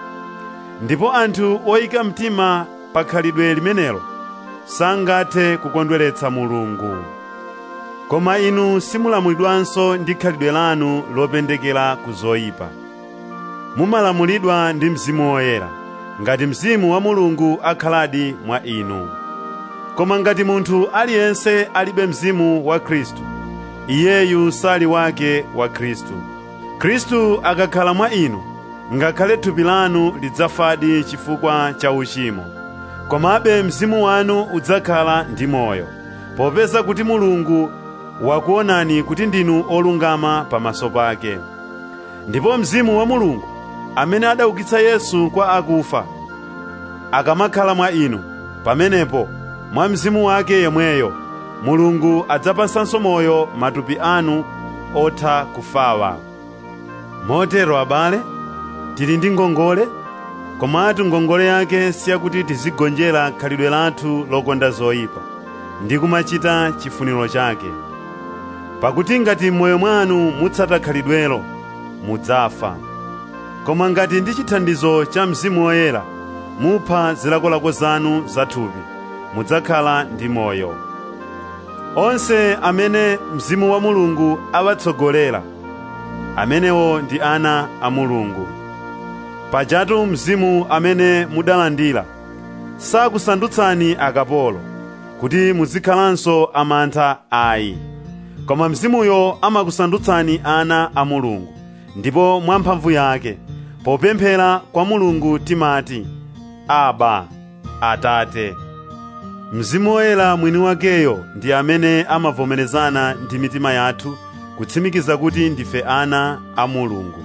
ndipo anthu oyika mtima pa khalidwe limenelo sangathe kukondweretsa mulungu koma inu simulamulidwanso ndi khalidwe lanu lopendekera ku zoyipa mumalamulidwa ndi mzimu woyera ngati mzimu wa mulungu akhaladi mwa inu koma ngati munthu aliyense alibe mzimu wa khristu iyeyu sali wake wa khristu khristu akakhala mwa inu ngakhale thupi lanu lidzafadi chifukwa cha uchimo komabe mzimu wanu udzakhala ndi moyo popeza kuti mulungu wakuonani kuti ndinu olungama pamaso pake ndipo mzimu wa mulungu amene adaukitsa yesu kwa akufa akamakhala mwa inu pamenepo mwa mzimu wake yemweyo mulungu adzapasanso moyo matupi anu otha kufawa motero abale tili ndi ngongole komatu ngongole yake siyakuti tizigonjera khalidwe lathu lokonda zoyipa ndi kumachita chifuniro chake pakuti ngati m'moyo mwanu mutsata khalidwelo mudzafa koma ngati ndi chithandizo cha mzimu woyera mupha zilakolako zanu zathupi mudzakhala ndi moyo onse amene mzimu wa mulungu awatsogolera amenewo ndi ana a mulungu pajatu mzimu amene mudalandira sakusandutsani akapolo kuti muzikhalanso amantha ayi koma mzimuyo amakusandutsani ana a mulungu ndipo mwamphamvu yake popemphera kwa mulungu timati aba atate mzimu woyera mwini wakeyo ndi amene amavomerezana ndi mitima yathu kutsimikiza kuti ndife ana a mulungu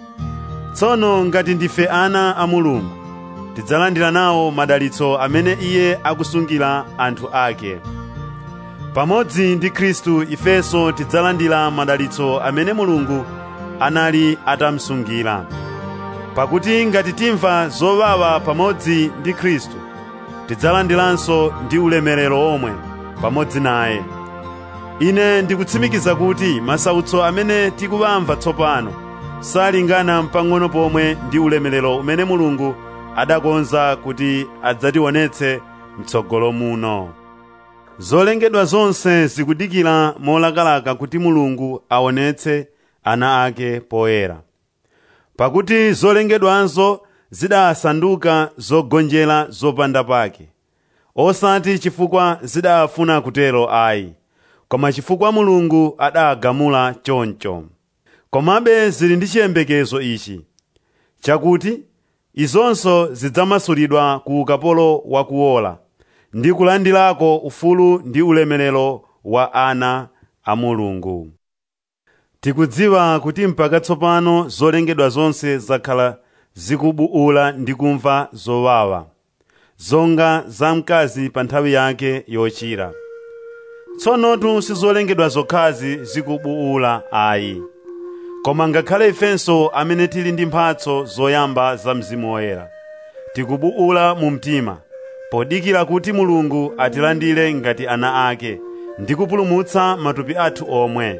tsono ngati ndife ana a mulungu tidzalandira nawo madalitso amene iye akusungira anthu ake pamodzi ndi khristu ifenso tidzalandira madalitso amene mulungu anali atamsungira pakuti ngati timva zowawa pamodzi ndi khristu tidzalandiranso ndi ulemerero omwe pamodzi naye ine ndikutsimikiza kuti masautso amene tikuwamva tsopano salingana mpang'ono pomwe ndi ulemerero umene mulungu adakonza kuti adzationetse mtsogolo muno zolengedwa zonse zikudikira molakalaka kuti mulungu aonetse ana ake poyera pakuti zolengedwanso zidasanduka zogonjera zopanda pake osati chifukwa zidafuna kutero ayi koma chifukwa mulungu adagamula choncho komabe zili ndi chiyembekezo ichi chakuti izonso zidzamasulidwa ku ukapolo wakuola ndi kulandirako ufulu ndi ulemerero wa ana a mulungu tikudziwa kuti mpaka tsopano zolengedwa zonse zakhala zikubuula ndi kumva zowawa zonga za mkazi pa nthawi yake yochira tsonotu sizolengedwa zokhazi zikubuula ayi koma ngakhale ifenso amene tili ndi mphatso zoyamba za mzimu woyera tikubuula mu mtima podikira kuti mulungu atilandire ngati ana ake ndi kupulumutsa matupi athu omwe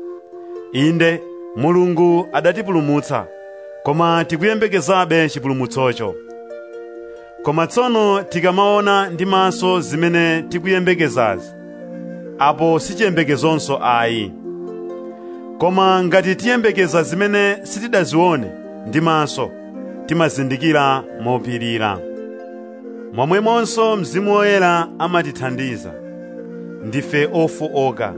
inde mulungu adatipulumutsa koma tikuyembekezabe chipulumutsocho koma tsono tikamaona ndi maso zimene tikuyembekezazi apo sichiyembekezonso ayi koma ngati tiyembekeza zimene sitidazione ndi maso timazindikira mopirira momwemonso mzimu woyera amatithandiza ndife ofowoka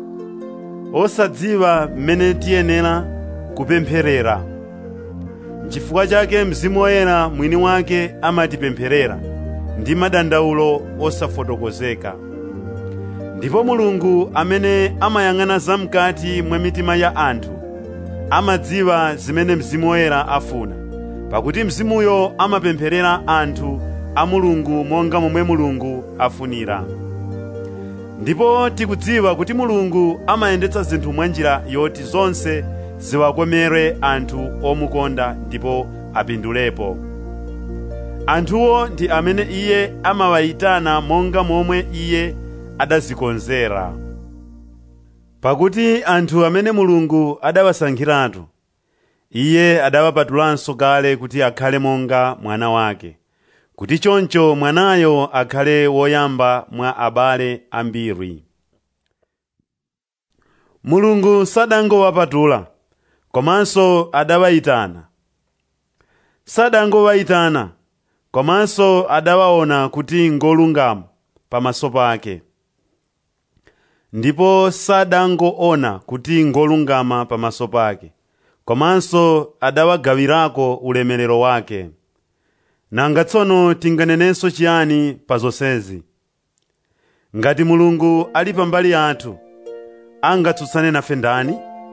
osadziwa mmene tiyenera kupempherera chifukwa chake mzimu woyera mwini wake amatipempherera ndi madandaulo osafotokozeka ndipo mulungu amene amayang'ana zamkati mwa mitima ya anthu amadziwa zimene mzimu woyera afuna pakuti mzimuyo amapempherera anthu a mulungu monga momwe mulungu afunira ndipo tikudziwa kuti mulungu amayendetsa zinthu mwa njira yoti zonse ziwakomere anthu omukonda ndipo apindulepo anthuwo ndi amene iye amawayitana monga momwe iye adazikonzera pakuti anthu amene mulungu adawasankhiratu iye adawapatulanso kale kuti akhale monga mwana wake kuti choncho mwanayo akhale woyamba mwa abale ambiri mulungu sadangowapatula komanso adawayitana sadangowayitana komanso adawaona kuti ngolungama pamaso pake ndipo sadangoona kuti ngolungama pamaso pake komanso adawagawirako ulemerero wake nanga tsono tinganenenso chiyani pa zonsezi ngati mulungu ali pambali yathu angatsutsane nafe ndani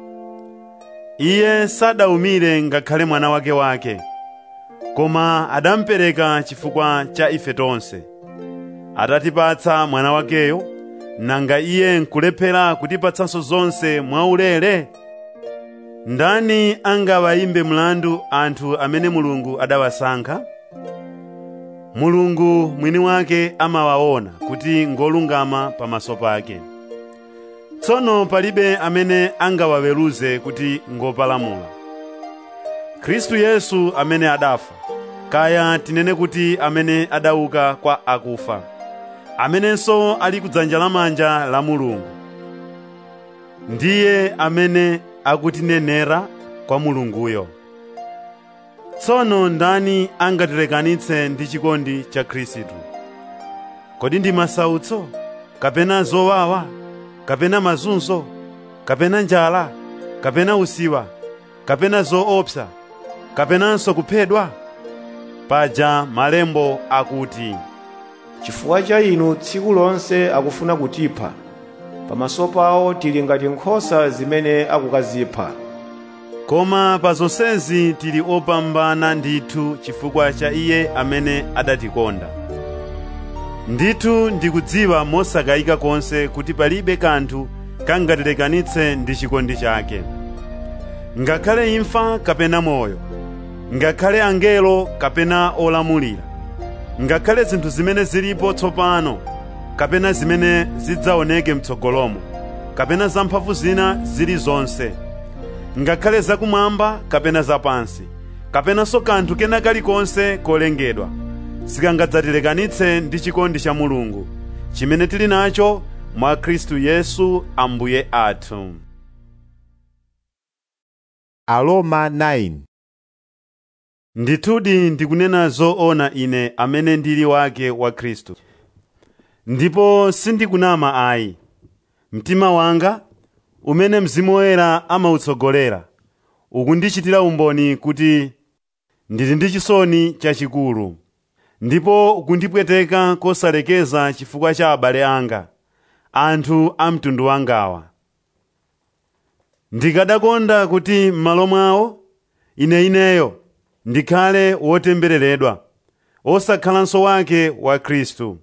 iye sadawumire ngakhale mwana wake wake koma adamupereka chifukwa cha ife tonse atatipatsa mwana wakeyo nanga iye nkulephera kutipatsanso zonse mwaulere ndani angawayimbe mlandu anthu amene mulungu adawasankha mulungu mwini wake amawaona kuti ngolungama pamaso pake tsono palibe amene angawaweruze kuti ngopalamula khristu yesu amene adafa kaya tinene kuti amene adauka kwa akufa amenenso ali kudzanja lamanja la mulungu ndiye amene akutinenera kwa mulunguyo tsono ndani angatilekanitse ndi chikondi cha khristu kodi ndi masautso kapena zowawa kapena mazunzo kapena njala kapena usiwa kapena zoopsa kapenanso kuphedwa paja malembo akuti chifukwa cha inu tsiku lonse akufuna kutipha pamaso pawo tili ngati nkhosa zimene akukazipha koma pa zonsezi tili opambana ndithu chifukwa cha iye amene adatikonda ndithu ndikudziwa mosakayika konse kuti palibe kanthu kangatilekanitse ndi chikondi chake ngakhale imfa kapena moyo ngakhale angelo kapena olamulira ngakhale zinthu zimene zilipo tsopano kapena zimene zidzaoneke mtsogolomo kapena zamphamvu zina zilizonse ngakhale zakumwamba kapena zapansi kapenanso kanthu kena kalikonse kolengedwa sikangadzatilekanitse ndi chikondi cha mulungu chimene tili nacho mwa khristu yesu ambuye athu Aroma 9 ndithudi ndikunena zoona ine amene ndili wake wa khristu ndipo sindikunama ayi mtima wanga umene mzimu woyera amautsogolera ukundichitira umboni kuti ndili ndi chisoni chachikulu ndipo ukundipweteka kosalekeza chifukwa cha abale anga anthu a mtundu wangawa ndikadakonda kuti m'malo mwawo ine ineyo ndikhale wotembereredwa osakhalanso wake wa khristu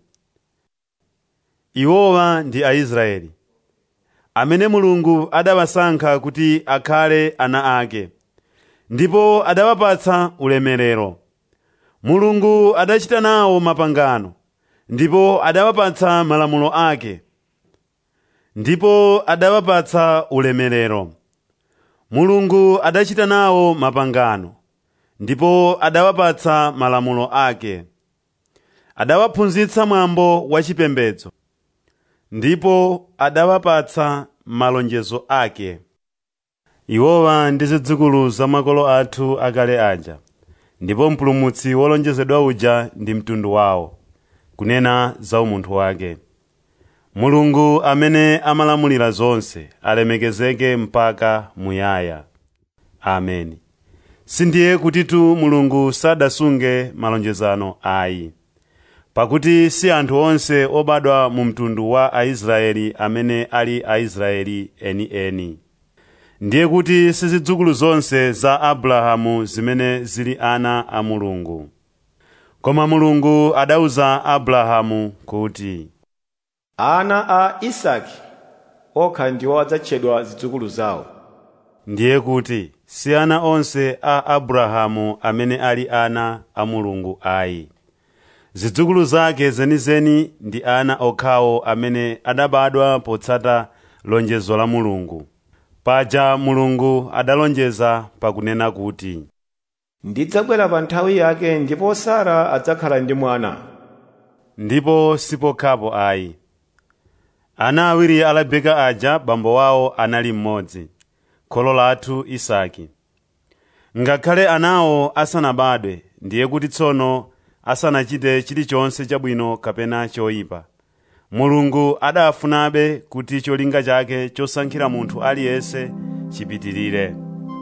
iwowa ndi aisraeli amene mulungu adawasankha kuti akhale ana ake ndipo adawapatsa ulemerero mulungu adachita nawo mapangano ndipo adawapatsa malamulo ake ndipo adawapatsa ulemerero mulungu adachita nawo mapangano ndipo adawapatsa malamulo ake adawaphunzitsa mwambo wachipembedzo ndipo adawapatsa malonjezo ake iwowa ndi zidzukulu za makolo athu akale aja ndipo mpulumutsi wolonjezedwa uja ndi mtundu wawo kunena za umunthu wake mulungu amene amalamulira zonse alemekezeke mpaka muyaya ameni sindiye kutitu mulungu sadasunge malonjezano ayi pakuti si anthu onse obadwa mu mtundu wa aisraeli amene ali aisraeli enieni ndiye kuti si zidzukulu zonse za abrahamu zimene zili ana a mulungu koma mulungu adauza abrahamu kuti ana a isaki okha ndiwo adzatchedwa zidzukulu zawo ndiye kuti si ana onse a abrahamu amene ali ana a mulungu ayi zidzukulu zake zenizeni ndi ana okhawo amene adabadwa potsata lonjezo la mulungu paja mulungu adalonjeza pakunena kuti ndidzabwera pa nthawi yake ndipo sara adzakhala ndi mwana ndipo sipokhapo ayi ana awiri a rebeka aja bambo wawo anali mmodzi kholo lathu isaki ngakhale anawo asanabadwe ndiye kuti tsono asanachite chilichonse chabwino kapena choyipa mulungu adafunabe kuti cholinga chake chosankhira munthu aliyense chipitirire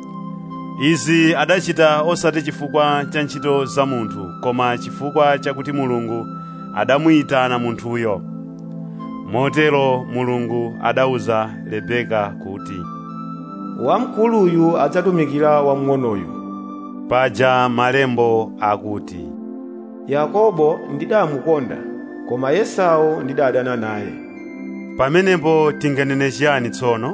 izi adachita osati chifukwa cha ntchito za munthu koma chifukwa chakuti mulungu adamuyitana munthuyo motero mulungu adauza rebeka kuti wamkuluyu adzatumikira wamng'onoyu paja malembo akuti yakobo ndidamukonda koma esau ndidadana naye pamenepo tinganene chiyani tsono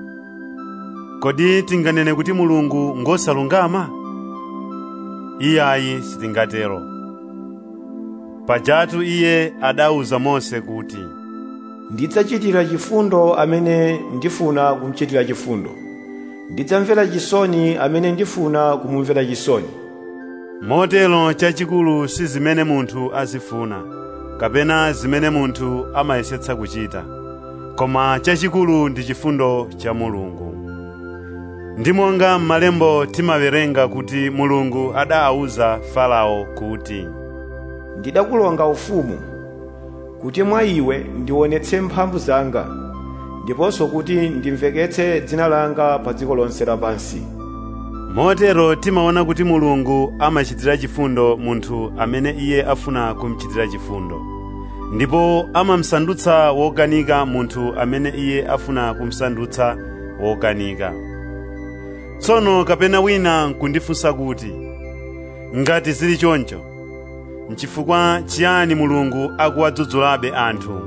kodi tinganene kuti mulungu ngosalungama iyayi sitingatero pajatu iye adauza mose kuti ndidzachitira chifundo amene ndifuna kumuchitira chifundo ndidzamvera chisoni amene ndifuna kumumvera chisoni motero chachikulu si zimene munthu azifuna kapena zimene munthu amayesetsa kuchita koma chachikulu ndi chifundo cha mulungu ndi monga m'malembo timawerenga kuti mulungu adawuza farao kuti ndidakulonga ufumu kuti mwa iwe ndionetse mphamvu zanga ndiponso kuti ndimveketse dzina langa pa dziko lonse lapansi motero timaona kuti mulungu amachitira chifundo munthu amene iye afuna kumuchitira chifundo ndipo amamsandutsa wokanika munthu amene iye afuna kumsandutsa wokanika tsono kapena wina nkundifunsa kuti ngati zili choncho nchifukwa chiyani mulungu akuwadzudzulabe anthu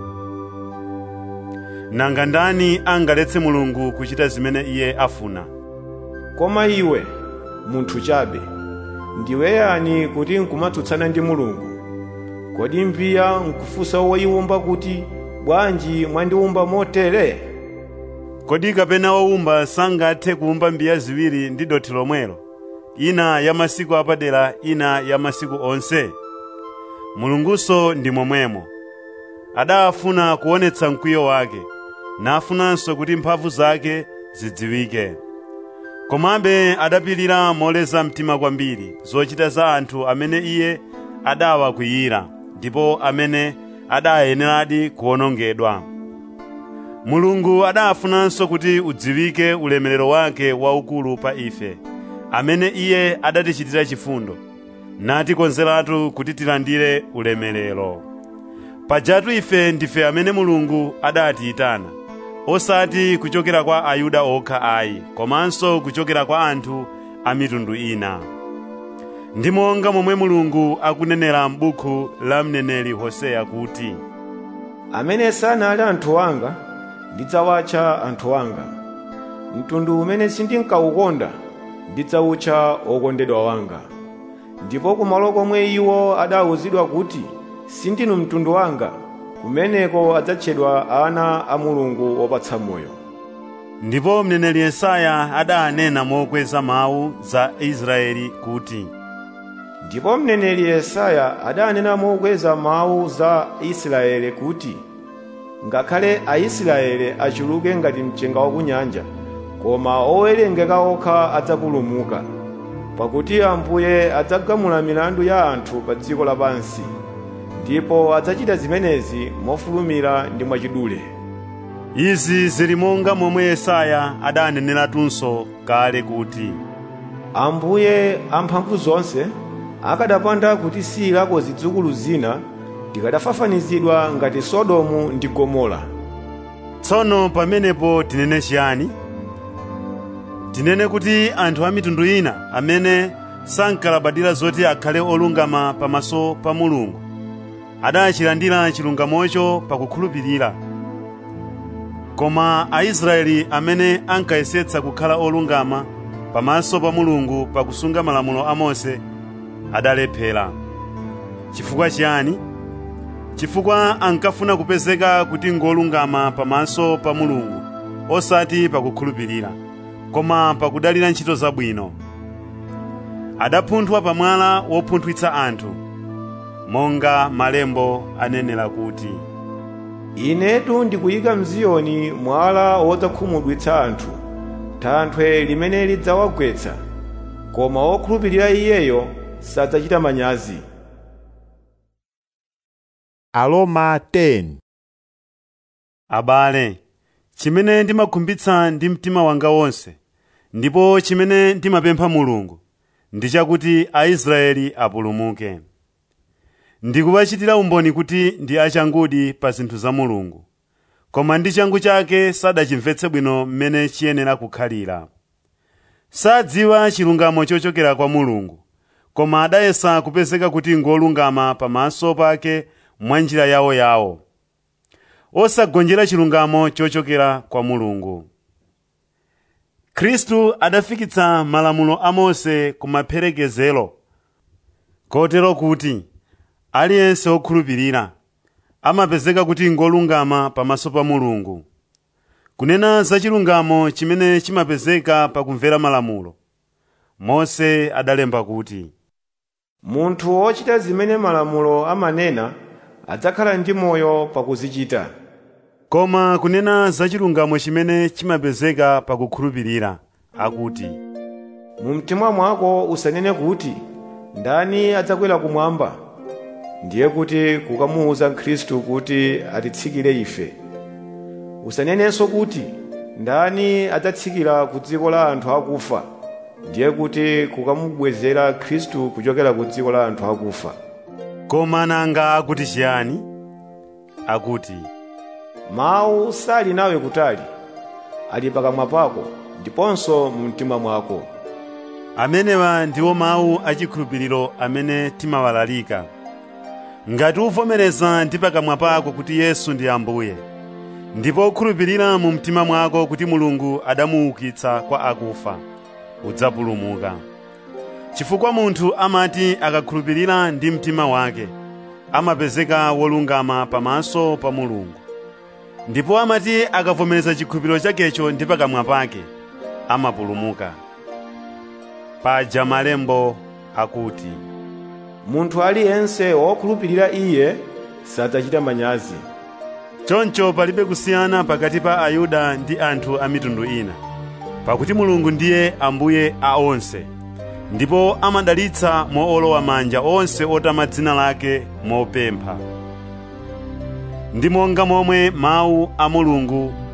nanga ndani angaletse mulungu kuchita zimene iye afuna koma iwe munthu chabe ndiwe yani kuti nkumatsutsana ndi mulungu kodi mbiya nkufunsa woyiwumba kuti bwanji mwandiwumba motere kodi kapena wowumba sangathe kuwumba mbiya ziwiri ndi dothi lomwelo ina ya masiku apadera ina ya masiku onse mulungunso ndi momwemo adafuna kuonetsa mkwiyo wake nafunanso kuti mphamvu zake zidziwike komabe adapirira moleza mtima kwambiri zochita za anthu amene iye adawakwiyira ndipo amene adayeneradi kuwonongedwa mulungu adafunanso kuti udziwike ulemerero wake waukulu pa ife amene iye adatichitira chifundo natikonzeratu kuti tilandire ulemerero pajatu ife ndife amene mulungu adatiyitana osati kuchokera kwa ayuda okha ayi komanso kuchokera kwa anthu a mitundu ina ndi monga momwe mulungu akunenera m'buku la mneneri hoseya kuti amene sanali anthu anga ndidzawatcha anthu anga mtundu umene sindinkawukonda ndidzawutcha okondedwa wanga ndipo kumalo komwe iwo adawuzidwa kuti sindinu mtundu wanga kumeneko adzatchedwa ana a mulungu wopatsa moyo ndipo mneneri yesaya adanena mokweza mawu za israeli kuti ndipo mneneri yesaya adanena mokweza mawu za israeli kuti ngakhale aisraeli achuluke ngati mchenga wa kunyanja koma owerengeka okha adzapulumuka pakuti ambuye adzagamula milandu ya anthu pa dziko lapansi ndipo adzachita zimenezi mofulumira ndi mwachidule izi zili monga momwe yesaya adaneneratunso kale kuti ambuye amphamvu zonse akadapanda kutisiyirako zidzukulu zina tikadafafanizidwa ngati sodomu ndi gomora tsono pamenepo tinene chiyani tinene kuti anthu a mitundu ina amene sankalabadira zoti akhale olungama pamaso pa mulungu adachilandira chilungamocho pakukhulupirira koma aisraeli amene ankayesetsa kukhala olungama pamaso pa mulungu pakusunga malamulo a mose adalephera chifukwa chiyani chifukwa ankafuna kupezeka kuti ngolungama pamaso pa mulungu osati pakukhulupirira koma pakudalira ntchito zabwino adapunthwa pamwala wopunthwitsa anthu monga malembo anenera kuti inetu ndikuyika mziyoni mwala wodzakhumudwitsa anthu thanthwe limene lidzawagwetsa koma wokhulupirira iyeyo sadzachita manyazi Aroma 10 abale chimene ndimakhumbitsa ndi mtima wanga wonse ndipo chimene ndimapempha mulungu ndi chakuti aisraeli apulumuke ndikuwachitira umboni kuti ndi achangudi pa zinthu za mulungu koma ndi changu chake sadachimvetse bwino mmene chiyenera kukhalira sadziwa chilungamo chochokera kwa mulungu koma adayesa kupezeka kuti ngolungama pamaso pake mwa njira yawoyawo osagonjera chilungamo chochokera kwa mulungu khristu adafikitsa malamulo a mose ku maperekezero kotero kuti aliyense wokhulupirira amapezeka kuti ngolungama pamaso pa mulungu kunena za chilungamo chimene chimapezeka pakumvera malamulo mose adalemba kuti munthu wochita zimene malamulo amanena adzakhala ndi moyo pakuzichita koma kunena za chilungamo chimene chimapezeka pakukhulupirira akuti mu mtima mwako usanene kuti ndani adzakwera kumwamba ndiye kuti kukamuwuza khristu kuti atitsikire ife usanenenso kuti ndani adzatsikira ku dziko la anthu akufa ndiye kuti kukamubwezera khristu kuchokera ku dziko la anthu akufa koma nanga akuti chiyani akuti mawu sali nawe kutali ali pakamwa pako ndiponso mu mtima mwako amenewa ndiwo mawu achikhulupiriro amene timawalalika ngati uvomereza ndi pakamwa pako kuti yesu ndi ambuye ndipo ukhulupirira mu mtima mwako kuti mulungu adamuukitsa kwa akufa udzapulumuka chifukwa munthu amati akakhulupirira ndi mtima wake amapezeka wolungama pamaso pa mulungu ndipo amati akavomereza chikhulupiriro chakecho ndi pakamwa pake amapulumuka paja malembo akuti munthu aliyense wokhulupirira iye sadzachita manyazi choncho palibe kusiyana pakati pa ayuda ndi anthu a mitundu ina pakuti mulungu ndiye ambuye a onse ndipo amadalitsa moolowa manja onse otama dzina lake mopempha ndi monga momwe mawu a mulungu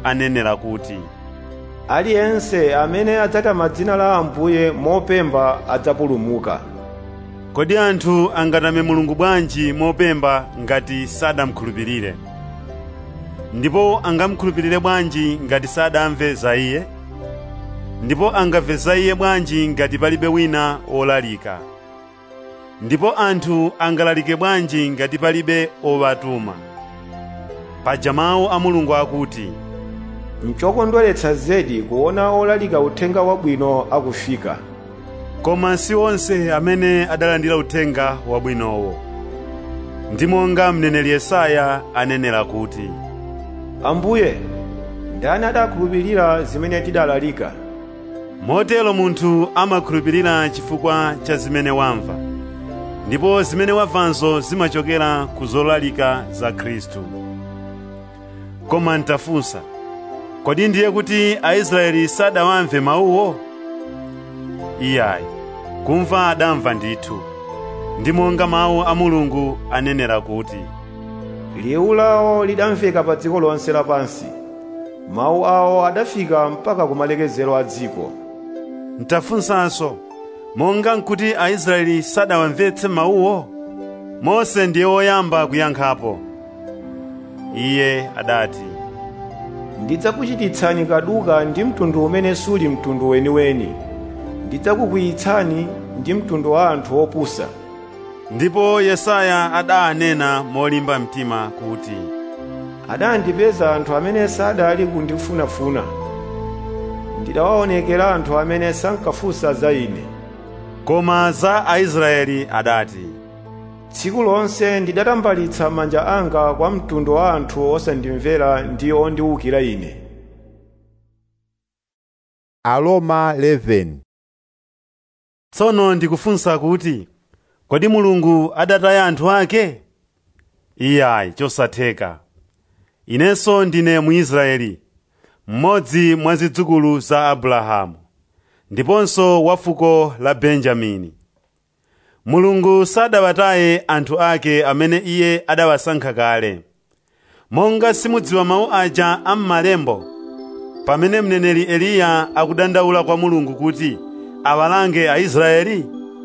anenera kuti aliyense amene adzatama dzina la ambuye mopemba adzapulumuka kodi anthu angatame mulungu bwanji mopemba ngati sadamkhulupirire ndipo angamkhulupirire bwanji ngati sadamve za iye ndipo angamve za iye bwanji ngati palibe wina wolalika ndipo anthu angalalike bwanji ngati palibe owatuma paja mawu a mulungu akuti nchokondweretsa zedi kuona olalika uthenga wabwino akufika koma si onse amene adalandira uthenga wabwinowo ndi monga mneneri yesaya anenera kuti ambuye ndani adakhulupirira zimene tidalalika motero munthu amakhulupirira chifukwa cha zimene wamva ndipo zimene wamvazo zimachokera ku zolalika za khristu koma ntafunsa kodi ndiye kuti aisraeli sadawamve mawuwo iyayi kumva adamva ndithu ndi monga mawu a mulungu anenera kuti liwu lawo lidamveka pa dziko lonse lapansi mawu awo adafika mpaka kumalekezero a dziko ntafunsanso monga nkuti aisraeli sadawamvetse mawuwo mose ndiye woyamba kuyankhapo iye adati ndidzakuchititsani kaduka ndi mtundu umene suli mtundu weniweni ndidzakukwiyitsani ndi mtundu wa anthu opusa ndipo yesaya adanena molimba mtima kuti adandipeza anthu amene sadali kundifunafuna ndidawaonekera anthu amene sankafunsa za ine koma za aisraeli adati tsiku lonse ndidatambalitsa manja anga kwa mtundu wa anthu osandimvera ndi ondiwukira ine Aroma 11 tsono ndikufunsa kuti kodi mulungu adataya anthu ake iyayi chosatheka inenso ndine muisraeli mmodzi mwa zidzukulu za abrahamu ndiponso wa fuko la benjamini mulungu sadawataye anthu ake amene iye adawasankha kale monga simudziwa mawu aja am'malembo pamene mneneri eliya akudandaula kwa mulungu kuti awalange aisraeli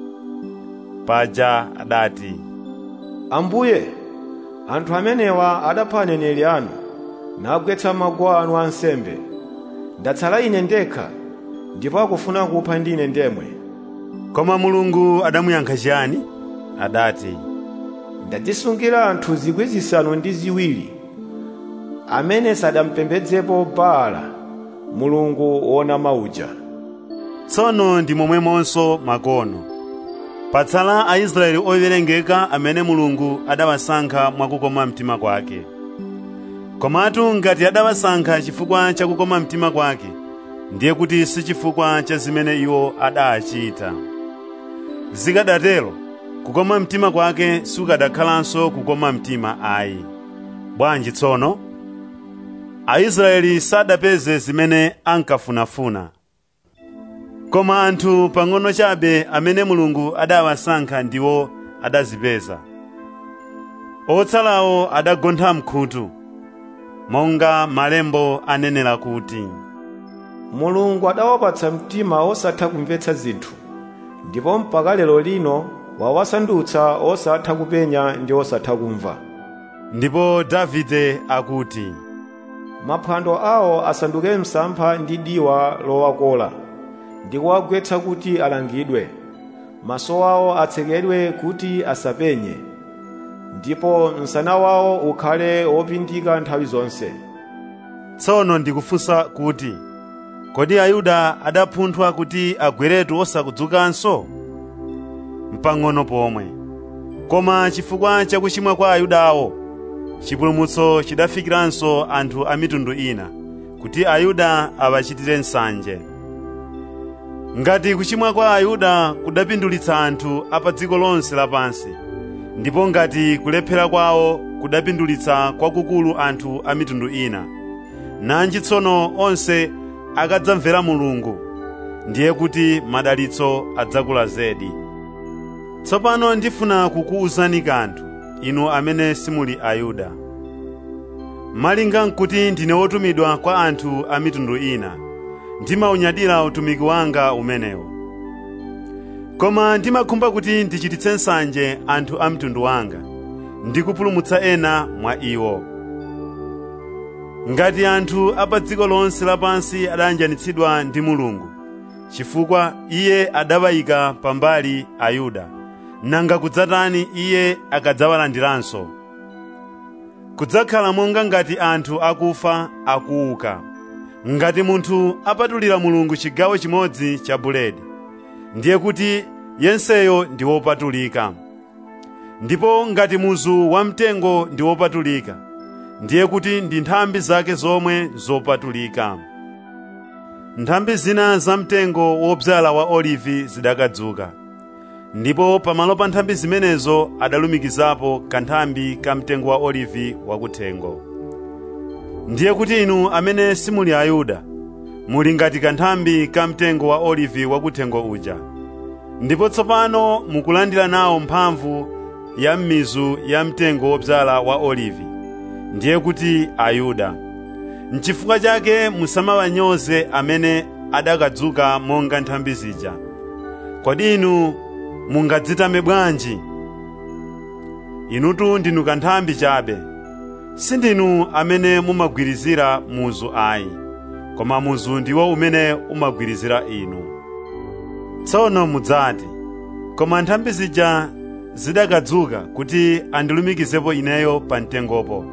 paja adati ambuye anthu amenewa adapha aneneri anu nagwetsa maguwa anu ansembe ndatsala ine ndekha ndipo akufuna kupha ndine ndemwe koma mulungu adamuyankha chiyani adati ndadzisungira anthu zikwi zisanu ndi ziwiri amene sadampembedzepo baala mulungu wonama uja tsono ndi momwemonso makono patsala aisraeli owerengeka amene mulungu adawasankha mwakukoma mtima kwake komatu ngati adawasankha chifukwa cha kukoma mtima kwake ndiye kuti si chifukwa cha zimene iwo adachita zikadatero kukoma mtima kwake sukadakhalanso kukoma mtima ayi bwanji tsono aisraeli sadapeze zimene ankafunafuna koma anthu pang'ono chabe amene mulungu adawasankha ndiwo adazipeza otsalawo adagontha mkhutu monga malembo anenera kuti mulungu adawapatsa mtima osatha kumvetsa zinthu ndipo mpaka lero lino wawasandutsa osatha kupenya ndi osatha kumva ndipo davide akuti maphwando awo asanduke msampha ndi diwa lowakola ndi kuwagwetsa kuti alangidwe maso awo atsekedwe kuti asapenye ndipo msana wawo ukhale wopindika nthawi zonse tsono ndikufunsa kuti kodi ayuda adapunthwa kuti agweretu osakudzukanso mpang'ono pomwe koma chifukwa cha kuchimwa kwa ayudawo chipulumutso chidafikiranso anthu a mitundu ina kuti ayuda awachitire nsanje ngati kuchimwa kwa ayuda kudapindulitsa anthu a pa dziko lonse lapansi ndipo ngati kulephera kwawo kudapindulitsa kwakukulu anthu a mitundu ina nanji tsono onse akadzamvera mulungu ndiye kuti madalitso adzakula zedi tsopano ndifuna kukuwuzani kanthu inu amene simuli ayuda malinga nkuti ndine wotumidwa kwa anthu a mitundu ina ndimaunyadira utumiki wanga umenewo koma ndimakhumba kuti ndichititse nsanje anthu a mtundu wanga ndi kupulumutsa ena mwa iwo ngati anthu a pa dziko lonse lapansi adayanjanitsidwa ndi mulungu chifukwa iye adawayika pambali ayuda nanga kudzatani iye akadzawalandiranso kudzakhala monga ngati anthu akufa akuuka ngati munthu apatulira mulungu chigawo chimodzi cha buledi ndiye kuti yenseyo ndi wopatulika ndipo ngati muzu wamtengo ndi wopatulika ndiye kuti ndi nthambi zake zomwe zopatulika nthambi zina zamtengo wodzala wa olivi zidakadzuka ndipo pamalo pa nthambi zimenezo adalumikizapo kanthambi ka mtengo wa olivi wakuthengo ndiye kuti inu amene simuli ayuda muli ngati kanthambi ka mtengo wa olivi wakuthengo uja ndipo tsopano mukulandira nawo mphamvu ya m'mizu ya mtengo wodzala wa olivi ndiye kuti ayuda n'chifukwa chake musamawanyoze amene adakadzuka monga nthambi zija kodi inu mungadzitame bwanji inutu ndinu kanthambi chabe sindinu amene mumagwirizira muzu ayi koma muzu ndiwo umene umagwirizira inu tsono mudzati koma nthambi zija zidakadzuka kuti andilumikizepo ineyo pa mtengopo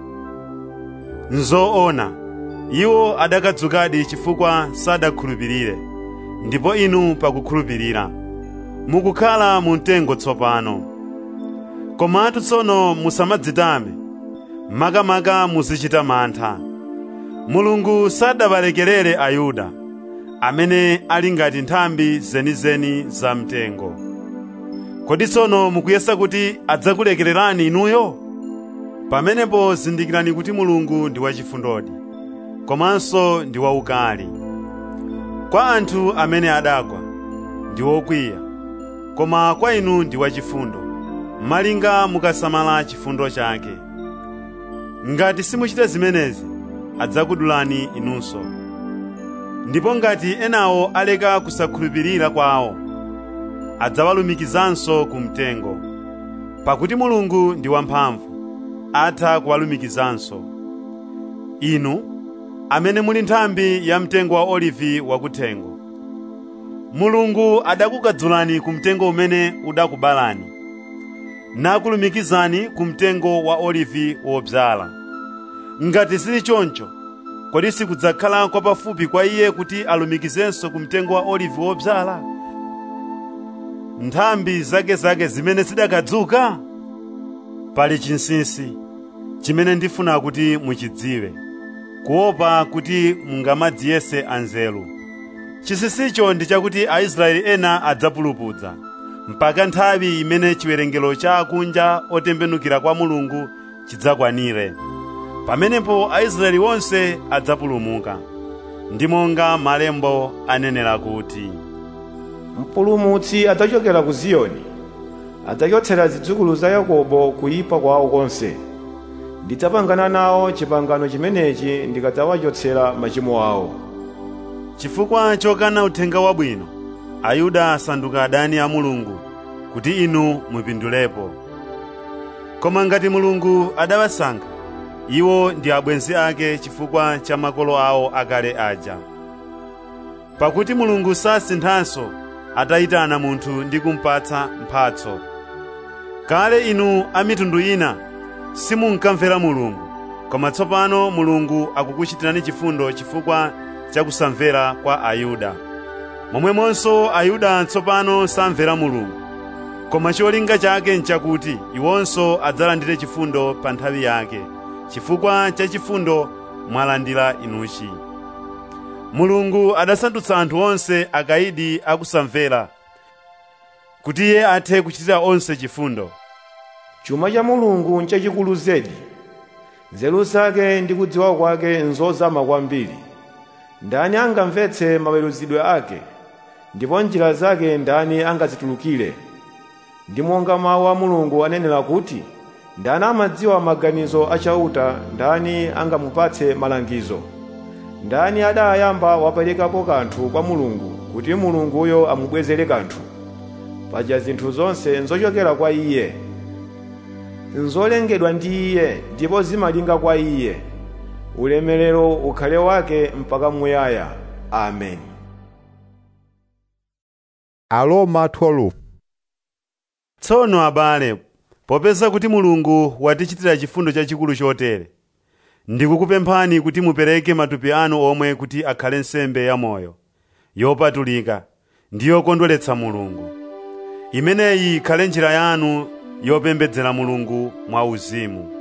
nzoona iwo adakadzukadi chifukwa sadakhulupirire ndipo inu pakukhulupirira mukukhala mu mtengo tsopano komatu tsono musamadzitame makamaka muzichita mantha mulungu sadawalekerere ayuda amene ali ngati nthambi zenizeni za mtengo kodi tsono mukuyesa kuti adzakulekererani inuyo pamenepo zindikirani kuti mulungu ndi wachifundodi komanso ndi waukali kwa anthu amene adagwa ndi wokwiya koma kwa inu ndi wachifundo malinga mukasamala chifundo chake ngati simuchita zimenezi adzakudulani inunso ndipo ngati enawo aleka kusakhulupirira kwawo adzawalumikizanso ku mtengo pakuti mulungu ndi wamphamvu atha kuwalumikizanso inu amene muli nthambi ya mtengo wa olivi wakuthengo mulungu adakukadzulani ku mtengo umene udakubalani nakulumikizani ku mtengo wa olivi wodzala ngati sili choncho kodi sikudzakhala kwapafupi kwa iye kuti alumikizenso ku mtengo wa olivi wodzala nthambi zakezake zimene zidakadzuka pali chinsinsi chimene ndifuna kuti muchidziwe kuopa kuti mungamadziyese anzeru chinsinsicho ndi chakuti aisraeli ena adzapulupudza mpaka nthawi imene chiwerengero cha akunja otembenukira kwa mulungu chidzakwanire pamenepo aisraeli onse adzapulumuka ndi monga malembo anenera kuti mpulumutsi adzachokera ku ziyoni adzachotsera zidzukulu za yakobo kuyipa kwawo konse ndidzapangana nawo chipangano chimenechi ndikadzawachotsera machimo awo chifukwa chokana uthenga wabwino ayuda asanduka adani a mulungu kuti inu mupindulepo koma ngati mulungu adawasankha iwo ndi abwenzi ake chifukwa cha makolo awo akale aja pakuti mulungu sasinthanso atayitana munthu ndi kumpatsa mphatso kale inu a mitundu ina simunkamvera mulungu koma tsopano mulungu akukuchitirani chifundo chifukwa cha kusamvera kwa ayuda momwemonso ayuda tsopano samvera mulungu koma cholinga chake nchakuti iwonso adzalandire chifundo pa nthawi yake chifukwa cha chifundo mwalandira inuchi mulungu adasandutsa anthu onse akayidi akusamvera kuti iye athe kuchitira onse chifundo chuma cha mulungu nchachikulu zedi nzeru zake ndi kudziwa kwake nzozama kwambiri ndani angamvetse maweruzidwe ake ndipo njira zake ndani angazitulukire ndi monga mawu a mulungu anenera kuti ndani amadziwa maganizo achauta ndani angamupatse malangizo ndani adayamba waperekapo kanthu kwa mulungu kuti mulunguyo amubwezere kanthu paja zinthu zonse nzochokera kwa iye nzolengedwa ndi iye ndipo zimalinga kwa iye ulemerero ukhale wake mpaka muyaya amen Aroma 12 tsono abale popeza kuti mulungu watichitira chifundo chachikulu chotere ndikukupemphani kuti mupereke matupi anu omwe kuti akhale nsembe yamoyo yopatulika ndi yokondweretsa mulungu imeneyi ikhale njira yanu yopembedzera mulungu mwa uzimu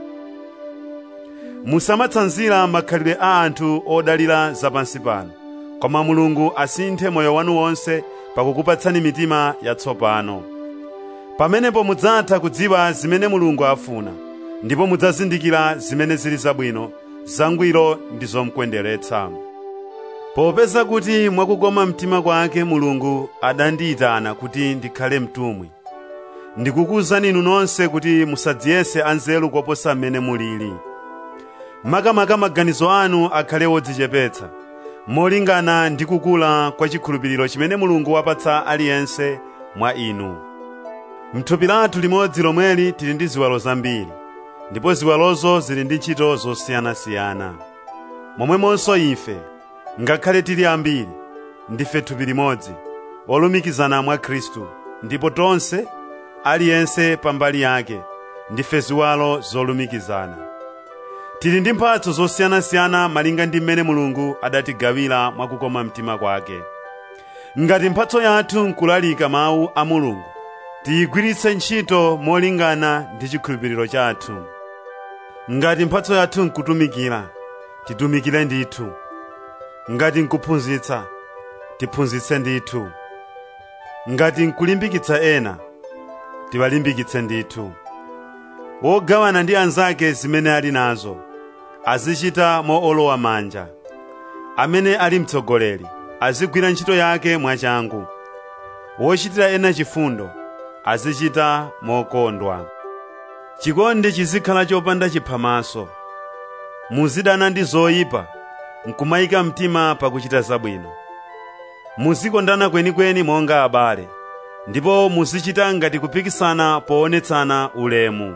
musamatsanzira makhalidwe a anthu odalira zapansi pano koma mulungu asinthe moyo wanu wonse pakukupatsani mitima yatsopano pamenepo mudzatha kudziwa zimene mulungu afuna ndipo mudzazindikira zimene zili zabwino zangwiro ndi zomkondweretsa popeza kuti mwakukoma mtima kwake mulungu adandiyitana kuti ndikhale mtumwi ndikukuwuzani inu nonse kuti musadziyese anzeru koposa mmene mulili makamaka maganizo anu akhale wodzichepetsa molingana ndi kukula kwa chikhulupiriro chimene mulungu wapatsa aliyense mwa inu mthupi lathu limodzi lomweli tili ndi ziwalo zambiri ndipo ziwalozo zili ndi ntchito zosiyanasiyana momwemonso ife ngakhale tili ambiri ndife thupi limodzi olumikizana mwa khristu ndipo tonse aliyense pambali yake ndife ziwalo zolumikizana tili ndi mphatso zosiyanasiyana malinga ndi mmene mulungu adatigawira mwakukoma mtima kwake ngati mphatso yathu nkulalika mawu a mulungu tiyigwiritse ntchito molingana ndi chikhulupiriro chathu ngati mphatso yathu nkutumikira titumikire ndithu ngati nkuphunzitsa tiphunzitse ndithu ngati nkulimbikitsa ena tiwalimbikitse ndithu wogawana ndi anzake zimene ali nazo azichita moolowa manja amene ali mtsogoleri azigwira ntchito yake mwachangu wochitira ena chifundo azichita mokondwa chikondi chizikhala chopanda chiphamaso muzidana ndi zoyipa nkumayika mtima pakuchita zabwino muzikondana kwenikweni monga abale ndipo muzichita ngati kupikisana poonetsana ulemu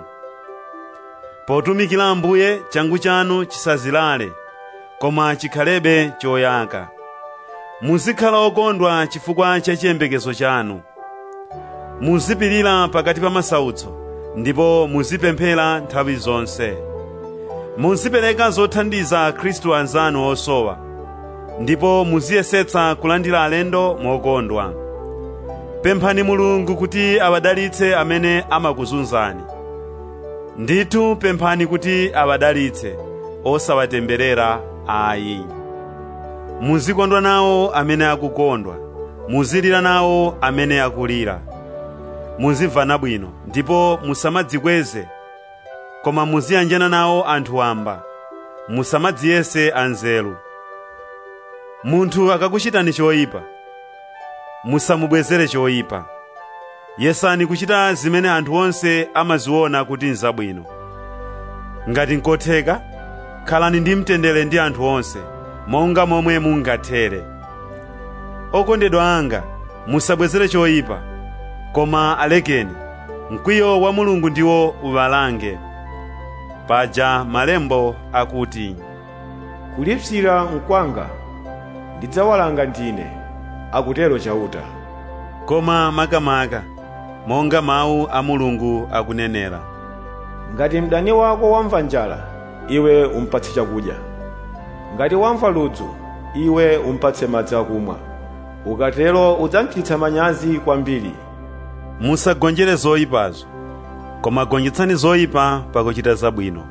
potumikira ambuye changu chanu chisazilale koma chikhalebe choyaka muzikhala okondwa chifukwa cha chiyembekezo chanu muzipirira pakati pa masautso ndipo muzipemphera nthawi zonse muzipereka zothandiza khristu anzanu osowa ndipo muziyesetsa kulandira alendo mokondwa pemphani mulungu kuti awadalitse amene amakuzunzani ndithu pemphani kuti awadalitse osawatemberera ayi muzikondwa nawo amene akukondwa muzilira nawo amene akulira muzimvana bwino ndipo musamadzikweze koma muziyanjana nawo anthu wamba musamadziyese anzeru munthu akakuchitani choyipa musamubwezere choyipa yesani kuchita zimene anthu onse amaziona kuti nzabwino ngati nkotheka khalani ndi mtendere ndi anthu onse monga momwe mungathere okondedwa anga musabwezere choyipa koma alekeni mkwiyo wa mulungu ndiwo uwalange paja malembo akuti kulipsira nkwanga ndidzawalanga ndine akutero chauta koma makamaka monga mawu a mulungu akunenera ngati mdani wako wamva njala iwe umpatse chakudya ngati wamva ludzu iwe umpatse madzi akumwa ukatero udzamchititsa manyazi kwambiri musagonjere zoyipazo koma gonjetsani zoyipa pakuchita zabwino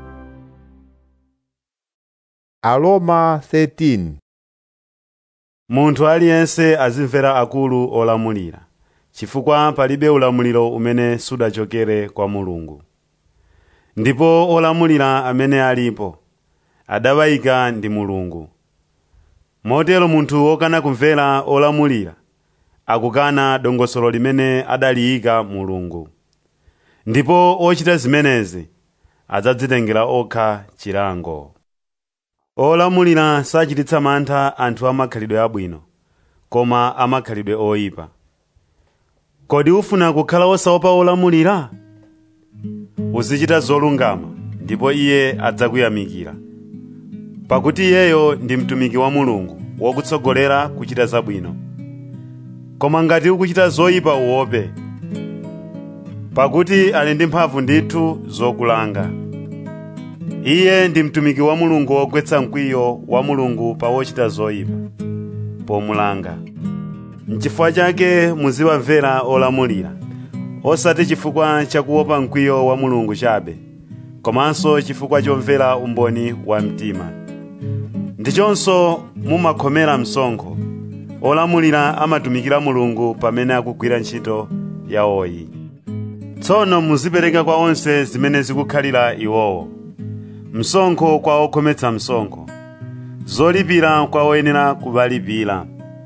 Aroma 13 munthu aliyense azimvera akulu olamulira chifukwa palibe ulamuliro umene sudachokere kwa mulungu ndipo olamulira amene alipo adawayika ndi mulungu motero munthu wokana kumvera olamulira akukana dongosolo limene adaliyika mulungu ndipo ochita zimenezi adzadzitengera okha chilango olamulira sachititsa mantha anthu amakhalidwe abwino koma amakhalidwe oyipa kodi ufuna kukhala osaopa olamulira uzichita zolungama ndipo iye adzakuyamikira pakuti iyeyo ndi mtumiki wa mulungu wokutsogolera kuchita zabwino koma ngati ukuchita zoyipa uope pakuti ali ndi mphamvu ndithu zokulanga iye ndi mtumiki wa mulungu wogwetsa mkwiyo wa mulungu pa wochita zoyipa pomulanga n'chifukwa chake muziwamvera olamulira osati chifukwa chakuopa mkwiyo wa mulungu chabe komanso chifukwa chomvera umboni wa mtima ndichonso mumakhomera msonkho olamulira amatumikira mulungu pamene akugwira ntchito yawoyi tsono muzipereka kwa onse zimene zikukhalira iwowo msonkho kwa okhometsa msonkho zolipira kwa oyenera kuwalipira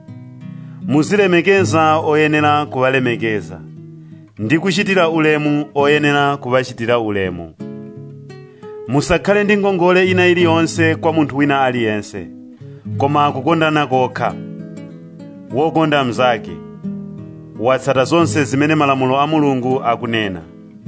muzilemekeza oyenera kuwalemekeza ndi kuchitira ulemu oyenera kuwachitira ulemu musakhale ndi ngongole ina iliyonse kwa munthu wina aliyense koma kukondana kokha wokonda mnzake watsata zonse zimene malamulo a mulungu akunena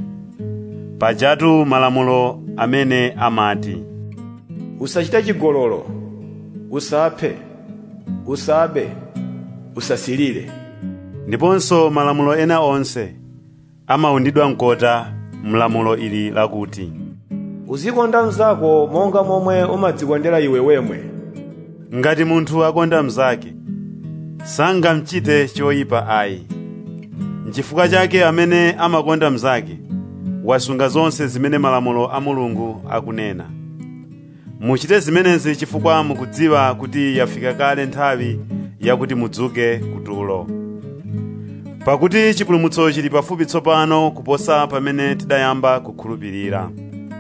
pajatu malamulo amene amati usachite chigololo usaphe usabe usasilire ndiponso malamulo ena onse amawundidwa mkota mlamulo ili lakuti uzikonda mnzako monga momwe umadzikondera iwe wemwe ngati munthu akonda mnzake sangamchite choyipa ayi nchifukwa chake amene amakonda mnzake wasunga zonse zimene malamulo a mulungu akunena muchite zimenezi chifukwa mukudziwa kuti yafika kale nthawi yakuti mudzuke kutulo pakuti chipulumutso chili pafupi tsopano kuposa pamene tidayamba kukhulupirira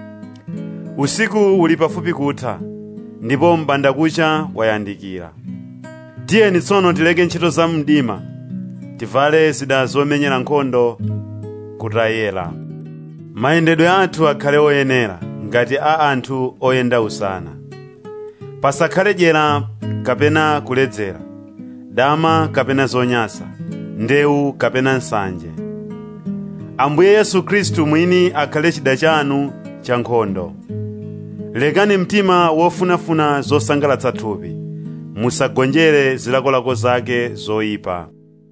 usiku uli pafupi kutha ndipo m'bandakucha wayandikira tiyeni tsono tileke ntchito za mdima tivale zida zomenyera nkhondo kutayera mayendedwe athu akhale oyenera ngati a anthu oyenda usana pasakhale dyera kapena kuledzera dama kapena zonyasa ndewu kapena nsanje ambuye yesu khristu mwini akhale chida chanu cha nkhondo lekani mtima wofunafuna zosangalatsa thupi musagonjere zilakolako zake zoyipa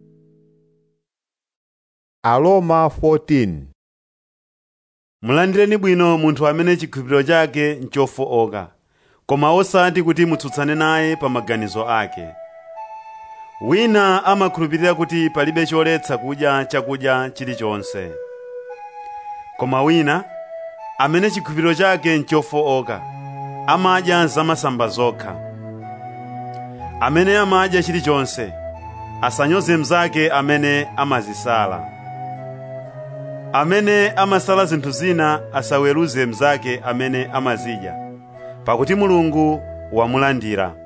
Aroma 14 mulandireni bwino munthu amene chikhulupiriro chake nchofooka koma osati kuti mutsutsane naye pa maganizo ake wina amakhulupirira kuti palibe choletsa kudya chakudya chilichonse koma wina amene chikhulupiriro chake nchofooka amadya zamasamba zokha amene amadya chilichonse asanyoze mnzake amene amazisala amene amasala zinthu zina asaweruze mnzake amene amazidya pakuti mulungu wamulandira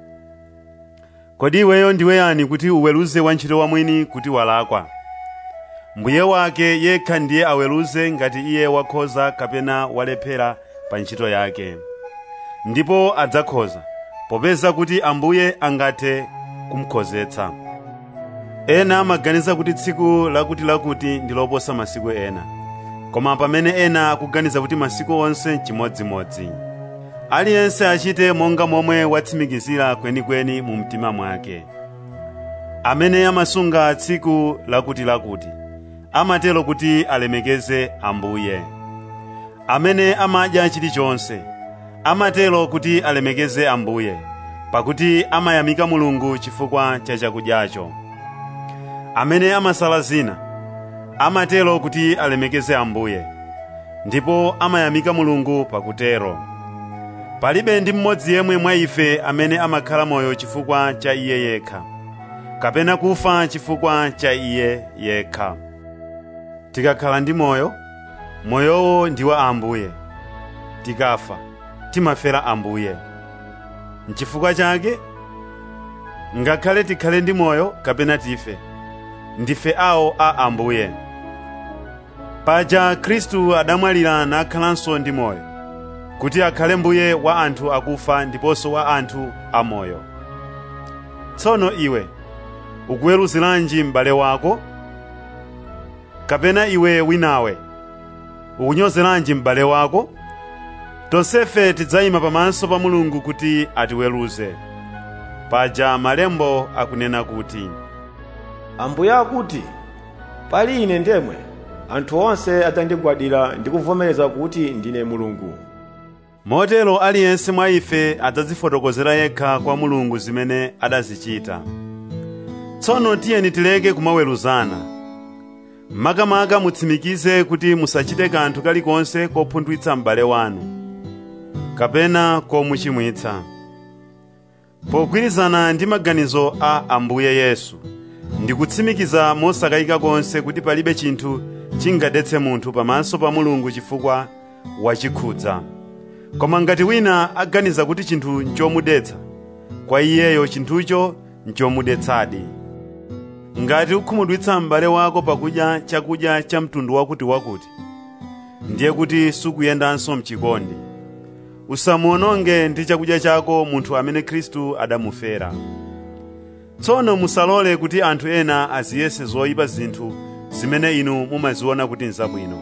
kodi iweyo ndiwe yani kuti uweruze wantchito wamwini kuti walakwa mbuye wake yekha ndiye aweruze ngati iye wakhoza kapena walephera pa ntchito yake ndipo adzakhoza popeza kuti ambuye angathe kumukhozetsa ena amaganiza kuti tsiku lakutilakuti ndi loposa masiku ena koma pamene ena akuganiza kuti masiku onse n'chimodzimodzi aliyense achite monga momwe watsimikizira kwenikweni mu mtima mwake amene amasunga tsiku lakutilakuti amatero kuti alemekeze ambuye amene amadya chilichonse amatero kuti alemekeze ambuye pakuti amayamika mulungu chifukwa cha chakudyacho amene amasala zina amatero kuti alemekeze ambuye ndipo amayamika mulungu pakutero palibe ndi mmodzi yemwe mwa ife amene amakhala moyo chifukwa cha iye yekha kapena kufa chifukwa cha iye yekha tikakhala ndi moyo moyowo ndi wa ambuye tikafa timafera ambuye nchifukwa chake ngakhale tikhale ndi moyo kapena tife ndife awo a ambuye paja khristu adamwalira nakhalanso ndi moyo kuti akhale mbuye wa anthu akufa ndiponso wa anthu amoyo tsono iwe ukuweruziranji m'bale wako kapena iwe winawe ukunyozeranji m'bale wako tonsefe tidzayima pamaso pa mulungu kuti atiweruze paja malembo akunena kuti ambuye akuti pali ine ndemwe anthu onse adzandigwadira ndi kuvomereza kuti ndine mulungu motero aliyense mwa ife adzadzifotokozera yekha kwa mulungu zimene adazichita tsono tiyeni tileke kumaweruzana makamaka mutsimikize kuti musachite kanthu kalikonse kopunthwitsa m'bale wanu kapena komuchimwitsa pogwirizana ndi maganizo a ambuye yesu ndikutsimikiza mosakayika konse kuti palibe chinthu chingadetse munthu pamaso pa mulungu chifukwa wachikhudza koma ngati wina aganiza kuti chinthu nchomudetsa kwa iyeyo chinthucho nchomudetsadi ngati ukhumudwitsa m'bale wako pakudya chakudya cha mtundu wakutiwakuti ndiye kuti sukuyendanso mchikondi usamuononge ndi chakudya chako munthu amene khristu adamufera tsono musalole kuti anthu ena aziyese zoyipa zinthu zimene inu mumaziona kuti nzabwino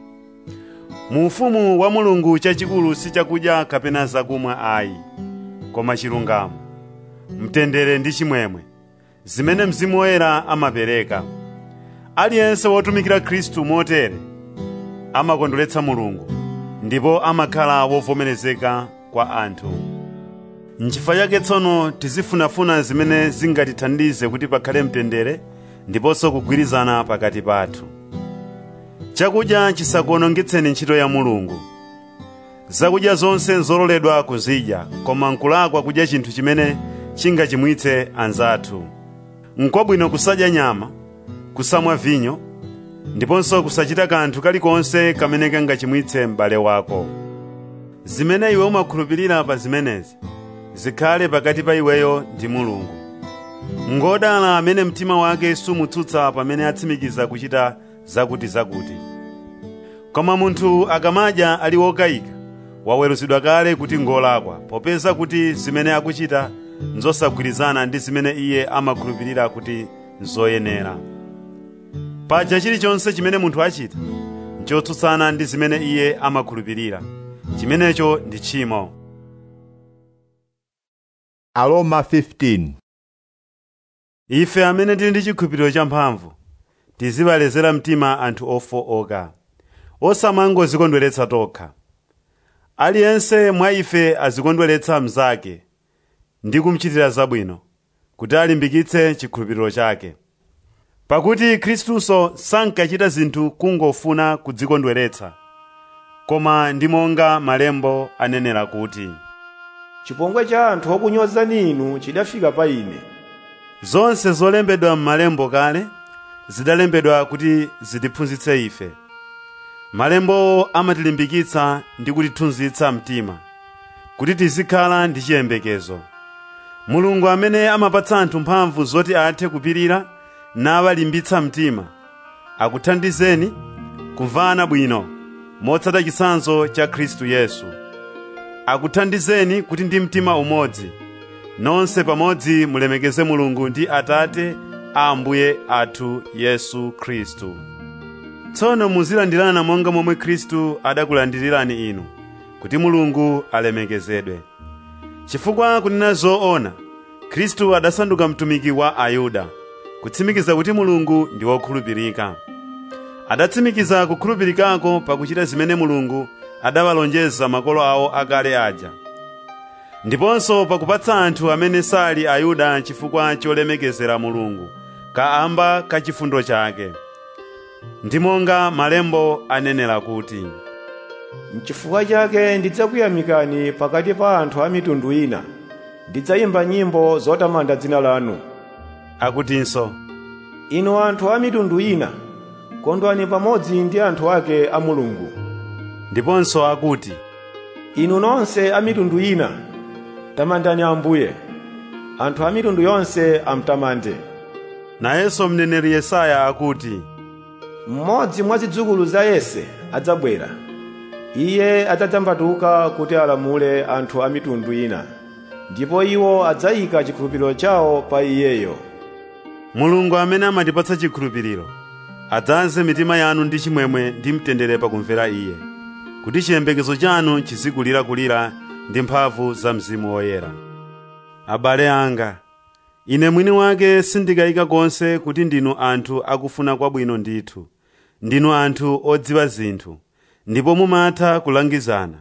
mu ufumu wa mulungu chachikulu si chakudya kapena zakumwa ayi koma chilungamo mtendere ndi chimwemwe zimene mzimu woyera amapereka aliyense wotumikira khristu motere amakondweretsa mulungu ndipo amakhala wovomerezeka kwa anthu nchifukwa chake tsono tizifunafuna zimene zingatithandize kuti pakhale mtendere ndiponso kugwirizana pakati pathu chakudya chisakuonongetseni ntchito ya mulungu zakudya zonse nzololedwa kuzidya koma nkulakwa kudya chinthu chimene chingachimwitse anzathu n'kwabwino kusadya nyama kusamwa vinyo ndiponso kusachita kanthu kalikonse kamene kangachimwitse m'bale wako zimene iwe umakhulupirira pa zimenezi zikhale pakati pa iweyo ndi mulungu ngodala amene mtima wake sumutsutsa pamene atsimikiza kuchita zakutizakuti koma munthu akamadya ali wokayika waweruzidwa kale kuti ngolakwa popeza kuti zimene akuchita nzosagwirizana ndi zimene iye amakhulupirira kuti nzoyenera paja chilichonse chimene munthu achita nchotsutsana ndi zimene iye amakhulupirira chimenecho ndi tchimo Aroma 15 ife amene tili ndi chikhulupiriro champhamvu tizibalezera mtima anthu ofowoka osamangozikondweretsa tokha aliyense mwa ife azikondweretsa mnzake ndi kumchitira zabwino kuti alimbikitse chikhulupiriro chake pakuti khristuso sankachita zinthu kungofuna kudzikondweretsa koma ndi monga malembo anenera kuti chipongwe cha anthu okunyozani inu chidafika pa ine zonse zolembedwa m'malembo kale zidalembedwa kuti zitiphunzitse ife malembowo amatilimbikitsa ndi kutithunzitsa mtima kuti tizikhala ndi chiyembekezo mulungu amene amapatsa anthu mphamvu zoti athe kupirira nawalimbitsa mtima akuthandizeni kumvana bwino motsata chitsanzo cha khristu yesu akuthandizeni kuti ndi mtima umodzi nonse pamodzi mulemekeze mulungu ndi atate a ambuye athu yesu khristu tsono muzilandirana monga momwe khristu adakulandirirani inu kuti mulungu alemekezedwe chifukwa kunena zoona khristu adasanduka mtumiki wa ayuda kutsimikiza kuti mulungu ndi wokhulupirika adatsimikiza kukhulupirikako pakuchita zimene mulungu adawalonjeza makolo awo akale aja ndiponso pakupatsa anthu amene sali ayuda chifukwa cholemekezera mulungu kaamba ka chifundo chake ndi monga malembo anenera kuti N'chifukwa chake ndidzakuyamikani pakati pa anthu a mitundu ina ndidzayimba nyimbo zotamanda dzina lanu akutinso inu anthu a mitundu ina kondwani pamodzi ndi anthu ake a mulungu ndiponso akuti inu nonse a mitundu ina tamandani ambuye anthu a mitundu yonse amtamande nayenso mneneri yesaya akuti mmodzi mwa zidzukulu za yese adzabwera iye adzadzambatuka kuti alamule anthu a mitundu ina ndipo iwo adzayika chikhulupiriro chawo pa iyeyo mulungu amene amatipatsa chikhulupiriro adzaze mitima yanu ndi chimwemwe ndi mtendere pakumvera iye kuti chiyembekezo chanu chizikulirakulira ndi mphamvu za mzimu woyera abale anga ine mwini wake sindikayika konse kuti ndinu anthu akufuna kwabwino ndithu ndinu anthu odziwa zinthu ndipo mumatha kulangizana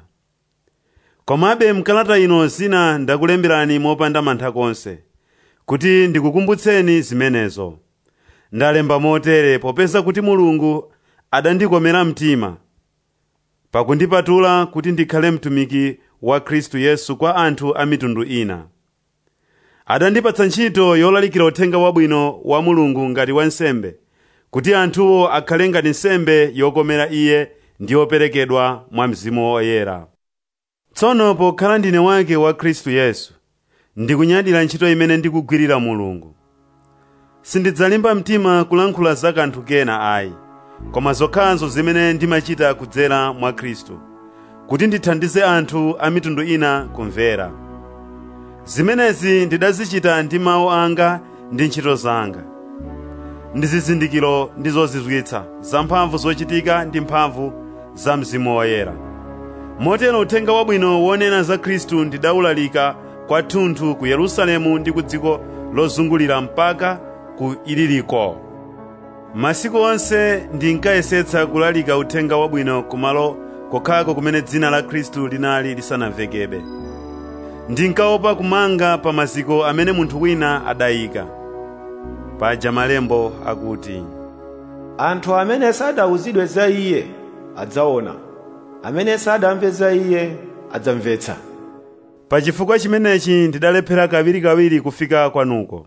komabe mkalata ino zina ndakulemberani mopanda mantha konse kuti ndikukumbutseni zimenezo ndalemba motere popeza kuti mulungu adandikomera mtima pakundipatula kuti ndikhale mtumiki wa khristu yesu kwa anthu a mitundu ina adandipatsa ntchito yolalikira uthenga wabwino wa mulungu ngati wansembe kuti anthuwo akhale ngati nsembe yokomera iye ndi yoperekedwa mwa mzimu woyera tsono pokhala ndine wake wa khristu yesu ndikunyadira ntchito imene ndikugwirira mulungu sindidzalimba mtima kulankhula za kanthu kena ayi koma zokhazo zimene ndimachita kudzera mwa khristu kuti ndithandize anthu a mitundu ina kumvera zimenezi ndidazichita ndi mawu anga ndi ntchito zanga ndi zizindikiro ndi zozizwitsa za mphamvu zochitika ndi mphamvu za mzimu woyera motero uthenga wabwino wonena za khristu ndidawulalika kwathunthu ku yerusalemu ndi ku dziko lozungulira mpaka ku iliriko masiku onse ndinkayesetsa kulalika uthenga wabwino kumalo kokhako kumene dzina la khristu linali lisanamvekebe ndinkaopa kumanga pa maziko amene munthu wina adayika paja malembo akuti anthu amene sadawuzidwe za iye adzaona amene sadamve za iye adzamvetsa pa chifukwa chimenechi ndidalephera kawirikawiri kufika kwanuko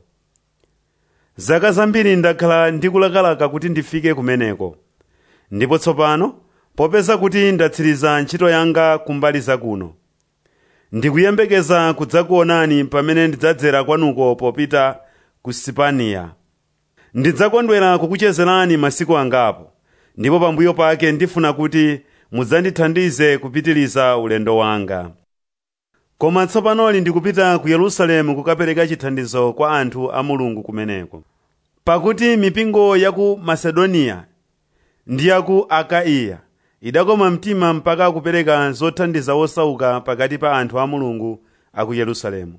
zaka zambiri ndakhala ndikulakalaka kuti ndifike kumeneko ndipo tsopano popeza kuti ndatsiriza ntchito yanga kumbali zakuno ndikuyembekeza kudzakuonani pamene ndidzadzera kwanuko popita ku sipaniya ndidzakondwera kukuchezerani masiku angapo ndipo pambuyo pake ndifuna kuti mudzandithandize kupitiliza ulendo wanga koma tsopanoli ndikupita ku yerusalemu kukapereka chithandizo kwa anthu a mulungu kumeneko pakuti mipingo ya ku masedoniya ndi ya ku akaiya idakoma mtima mpaka kupereka zothandiza osauka pakati pa anthu a mulungu a ku yerusalemu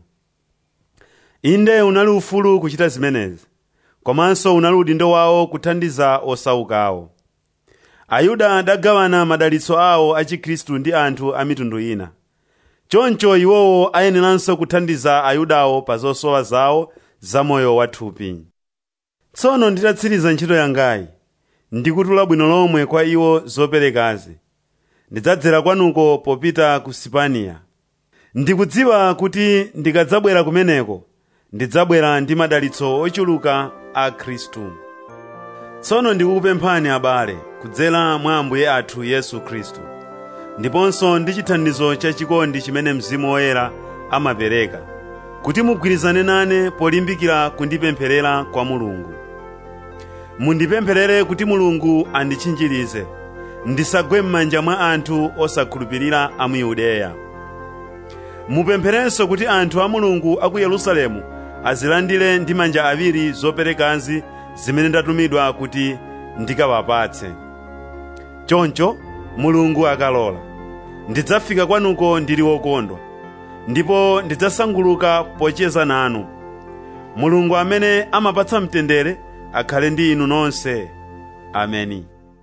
inde unali ufulu kuchita zimenezi komanso unali udindo wawo kuthandiza osaukawo ayuda adagawana madalitso awo a chikhristu ndi anthu a mitundu ina choncho iwowo ayeneranso kuthandiza ayudawo pa zosowa zawo za moyo wathupi tsono nditatsiriza ntchito yangayi ndikutula bwino lomwe kwa iwo zoperekazi ndidzadzera kwanuko popita ku sipaniya ndikudziwa kuti ndikadzabwera kumeneko ndidzabwera ndi madalitso ochuluka a khristu tsono ndikukupemphani abale kudzera mwa ambuye athu yesu khristu ndiponso ndi chithandizo chachikondi chimene mzimu woyera amapereka kuti mugwirizane nane polimbikira kundipempherera kwa mulungu mundipempherere kuti mulungu anditchinjirize ndisagwe m'manja mwa anthu osakhulupirira a mu yudeya mupempherenso kuti anthu a mulungu a ku yerusalemu azilandire ndi manja awiri zoperekazi zimene ndatumidwa kuti ndikawapatse choncho mulungu akalola ndidzafika kwanuko ndili wokondwa ndipo ndidzasanguluka pocheza nanu mulungu amene amapatsa mtendere akhale ndi inu nonse ameni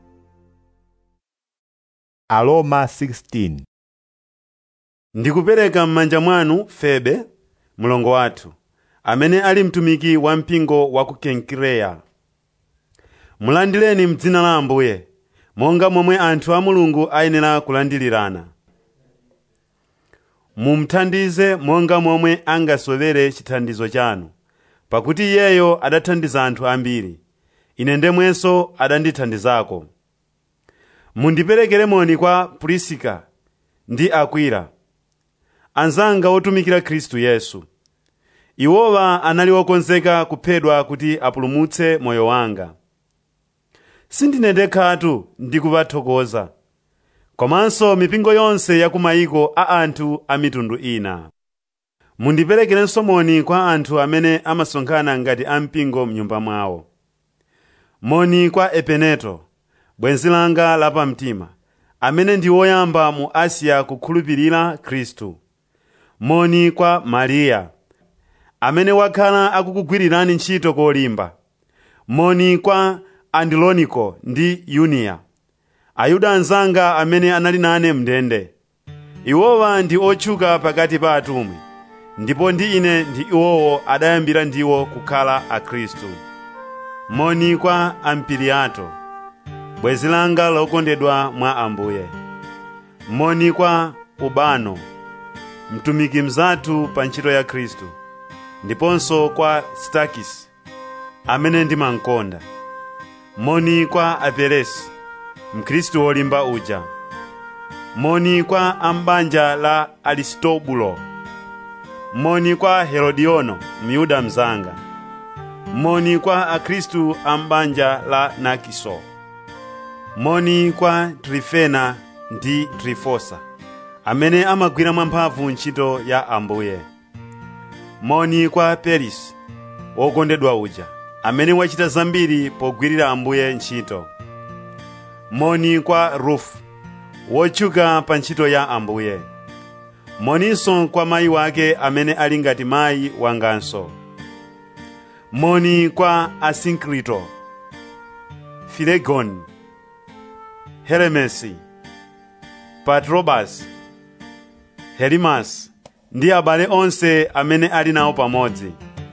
Aroma 16 ndikupereka m'manja mwanu febe mlongo wathu amene ali mtumiki wa mpingo wa ku kenkireya mulandireni m'dzina la ambuye monga momwe anthu a mulungu ayenera kulandirirana mumuthandize monga momwe angasowere chithandizo chanu pakuti iyeyo adathandiza anthu ambiri ine ndemwenso adandithandizako mundiperekere moni kwa purisika ndi akwila anzanga otumikira khristu yesu iwowa anali okonzeka kuphedwa kuti apulumutse moyo wanga sindine ndekhatu ndikupathokoza komanso mipingo yonse ya ku mayiko a anthu a mitundu ina mundiperekerenso moni kwa anthu amene amasonkhana ngati ampingo mnyumba mwawo moni kwa epeneto bwenzi langa lapamtima amene ndi woyamba mu asiya kukhulupirira khristu moni kwa mariya amene wakhala akukugwirirani ntchito kolimba moni kwa andiloniko ndi yuniya ayuda anzanga amene anali nane mndende iwowa ndi otchuka pakati pa atumwi ndipo ndi ine ndi iwowo adayambira ndiwo kukhala akhristu moni kwa ampiliato bwenzi langa lokondedwa mwa ambuye moni kwa ubano mtumiki mzathu pa ntchito ya khristu ndiponso kwa stakisi amene ndimamkonda moni kwa aperesi mkhristu wolimba uja moni kwa ambanja la aristobulo moni kwa herodiono myuda mzanga moni kwa akhristu ambanja la nakiso moni kwa trifena ndi trifosa amene amagwira mwamphamvu ntchito ya ambuye moni kwa perisi wokondedwa uja amene wachita zambiri pogwirira ambuye ntchito moni kwa rufu wotchuka pa ntchito ya ambuye moninso kwa mayi wake amene ali ngati mayi wanganso moni kwa asinkrito filegoni heremesi patrobasi helimasi ndi abale onse amene ali nawo pamodzi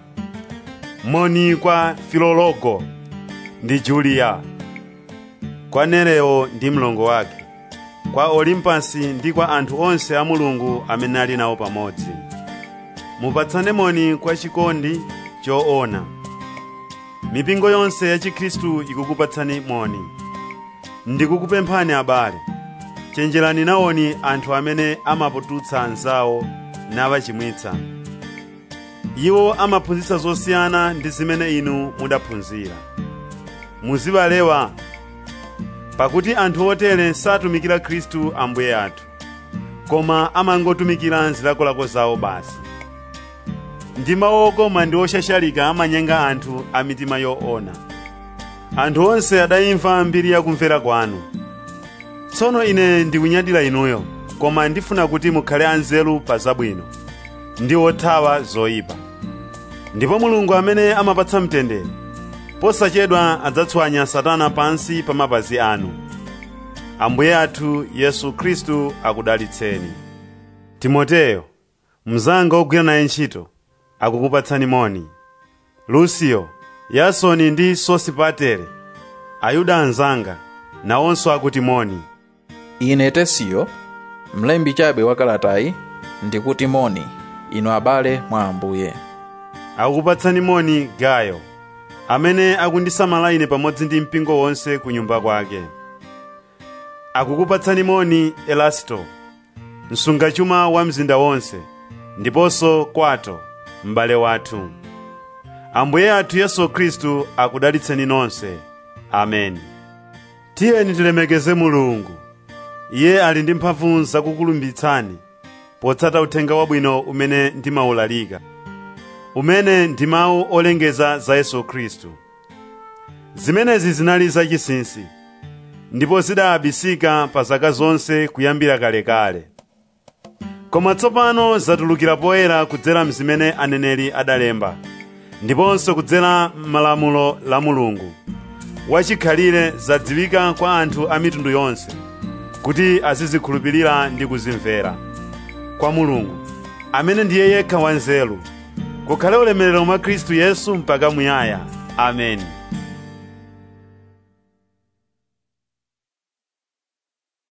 moni kwa filologo ndi juliya kwa nereo ndi mlongo wake kwa olimpasi ndi kwa anthu onse a mulungu amene ali nawo pamodzi mupatsane moni kwa chikondi choona mipingo yonse ya chikhristu ikukupatsani moni ndikukupemphani abale chenjerani nawoni anthu amene amapututsa anzawo nawachimwitsa iwo amaphunzitsa zosiyana ndi zimene inu mudaphunzira muzibalewa pakuti anthu otere satumikira khristu ambuye athu koma amangotumikira zilakolako zawo basi ndi mawu okoma ndi oshashalika amanyenga anthu a mitima yoona anthu onse adayimva mbiri yakumvera kwanu tsono ine ndikunyadira inuyo koma ndifuna kuti mukhale anzeru pa zabwino ndi othawa zoyipa ndipo mulungu amene amapatsa mtendere posachedwa adzatswanya satana pansi pa mapazi anu ambuye athu yesu khristu akudalitseni timoteyo mnzanga ogwira naye ntchito akukupatsani moni lusiyo yasoni ndi sosipatere ayuda anzanga nawonso akuti moni ine tesiyo mlembi chabe wa kalatayi ndikuti moni inu abale mwa ambuye akukupatsani moni gayo amene akundisamala ine pamodzi ndi mpingo wonse ku nyumba kwake akukupatsani moni elasto msungachuma wa mzinda wonse ndiponso kwato m'bale wathu ambuye athu yesu khristu akudalitseni nonse ameni tiyeni tilemekeze mulungu iye ali ndi mphamvu zakukulumbitsani potsata uthenga wabwino umene ndimawulalika umene ndi mawu olengeza za yesu khristu zimenezi zinali zachinsinsi ndipo zidayabisika pa zaka zonse kuyambira kalekale koma tsopano zatulukira poyera kudzera mzimene aneneri adalemba ndiponso kudzera m'malamulo la mulungu wachikhalire zadziwika kwa anthu a mitundu yonse kuti azizikhulupirira ndi kuzimvera kwa mulungu amene ndiye yekha wanzeru kukhale ulemerero mwa khristu yesu mpaka muyaya ameni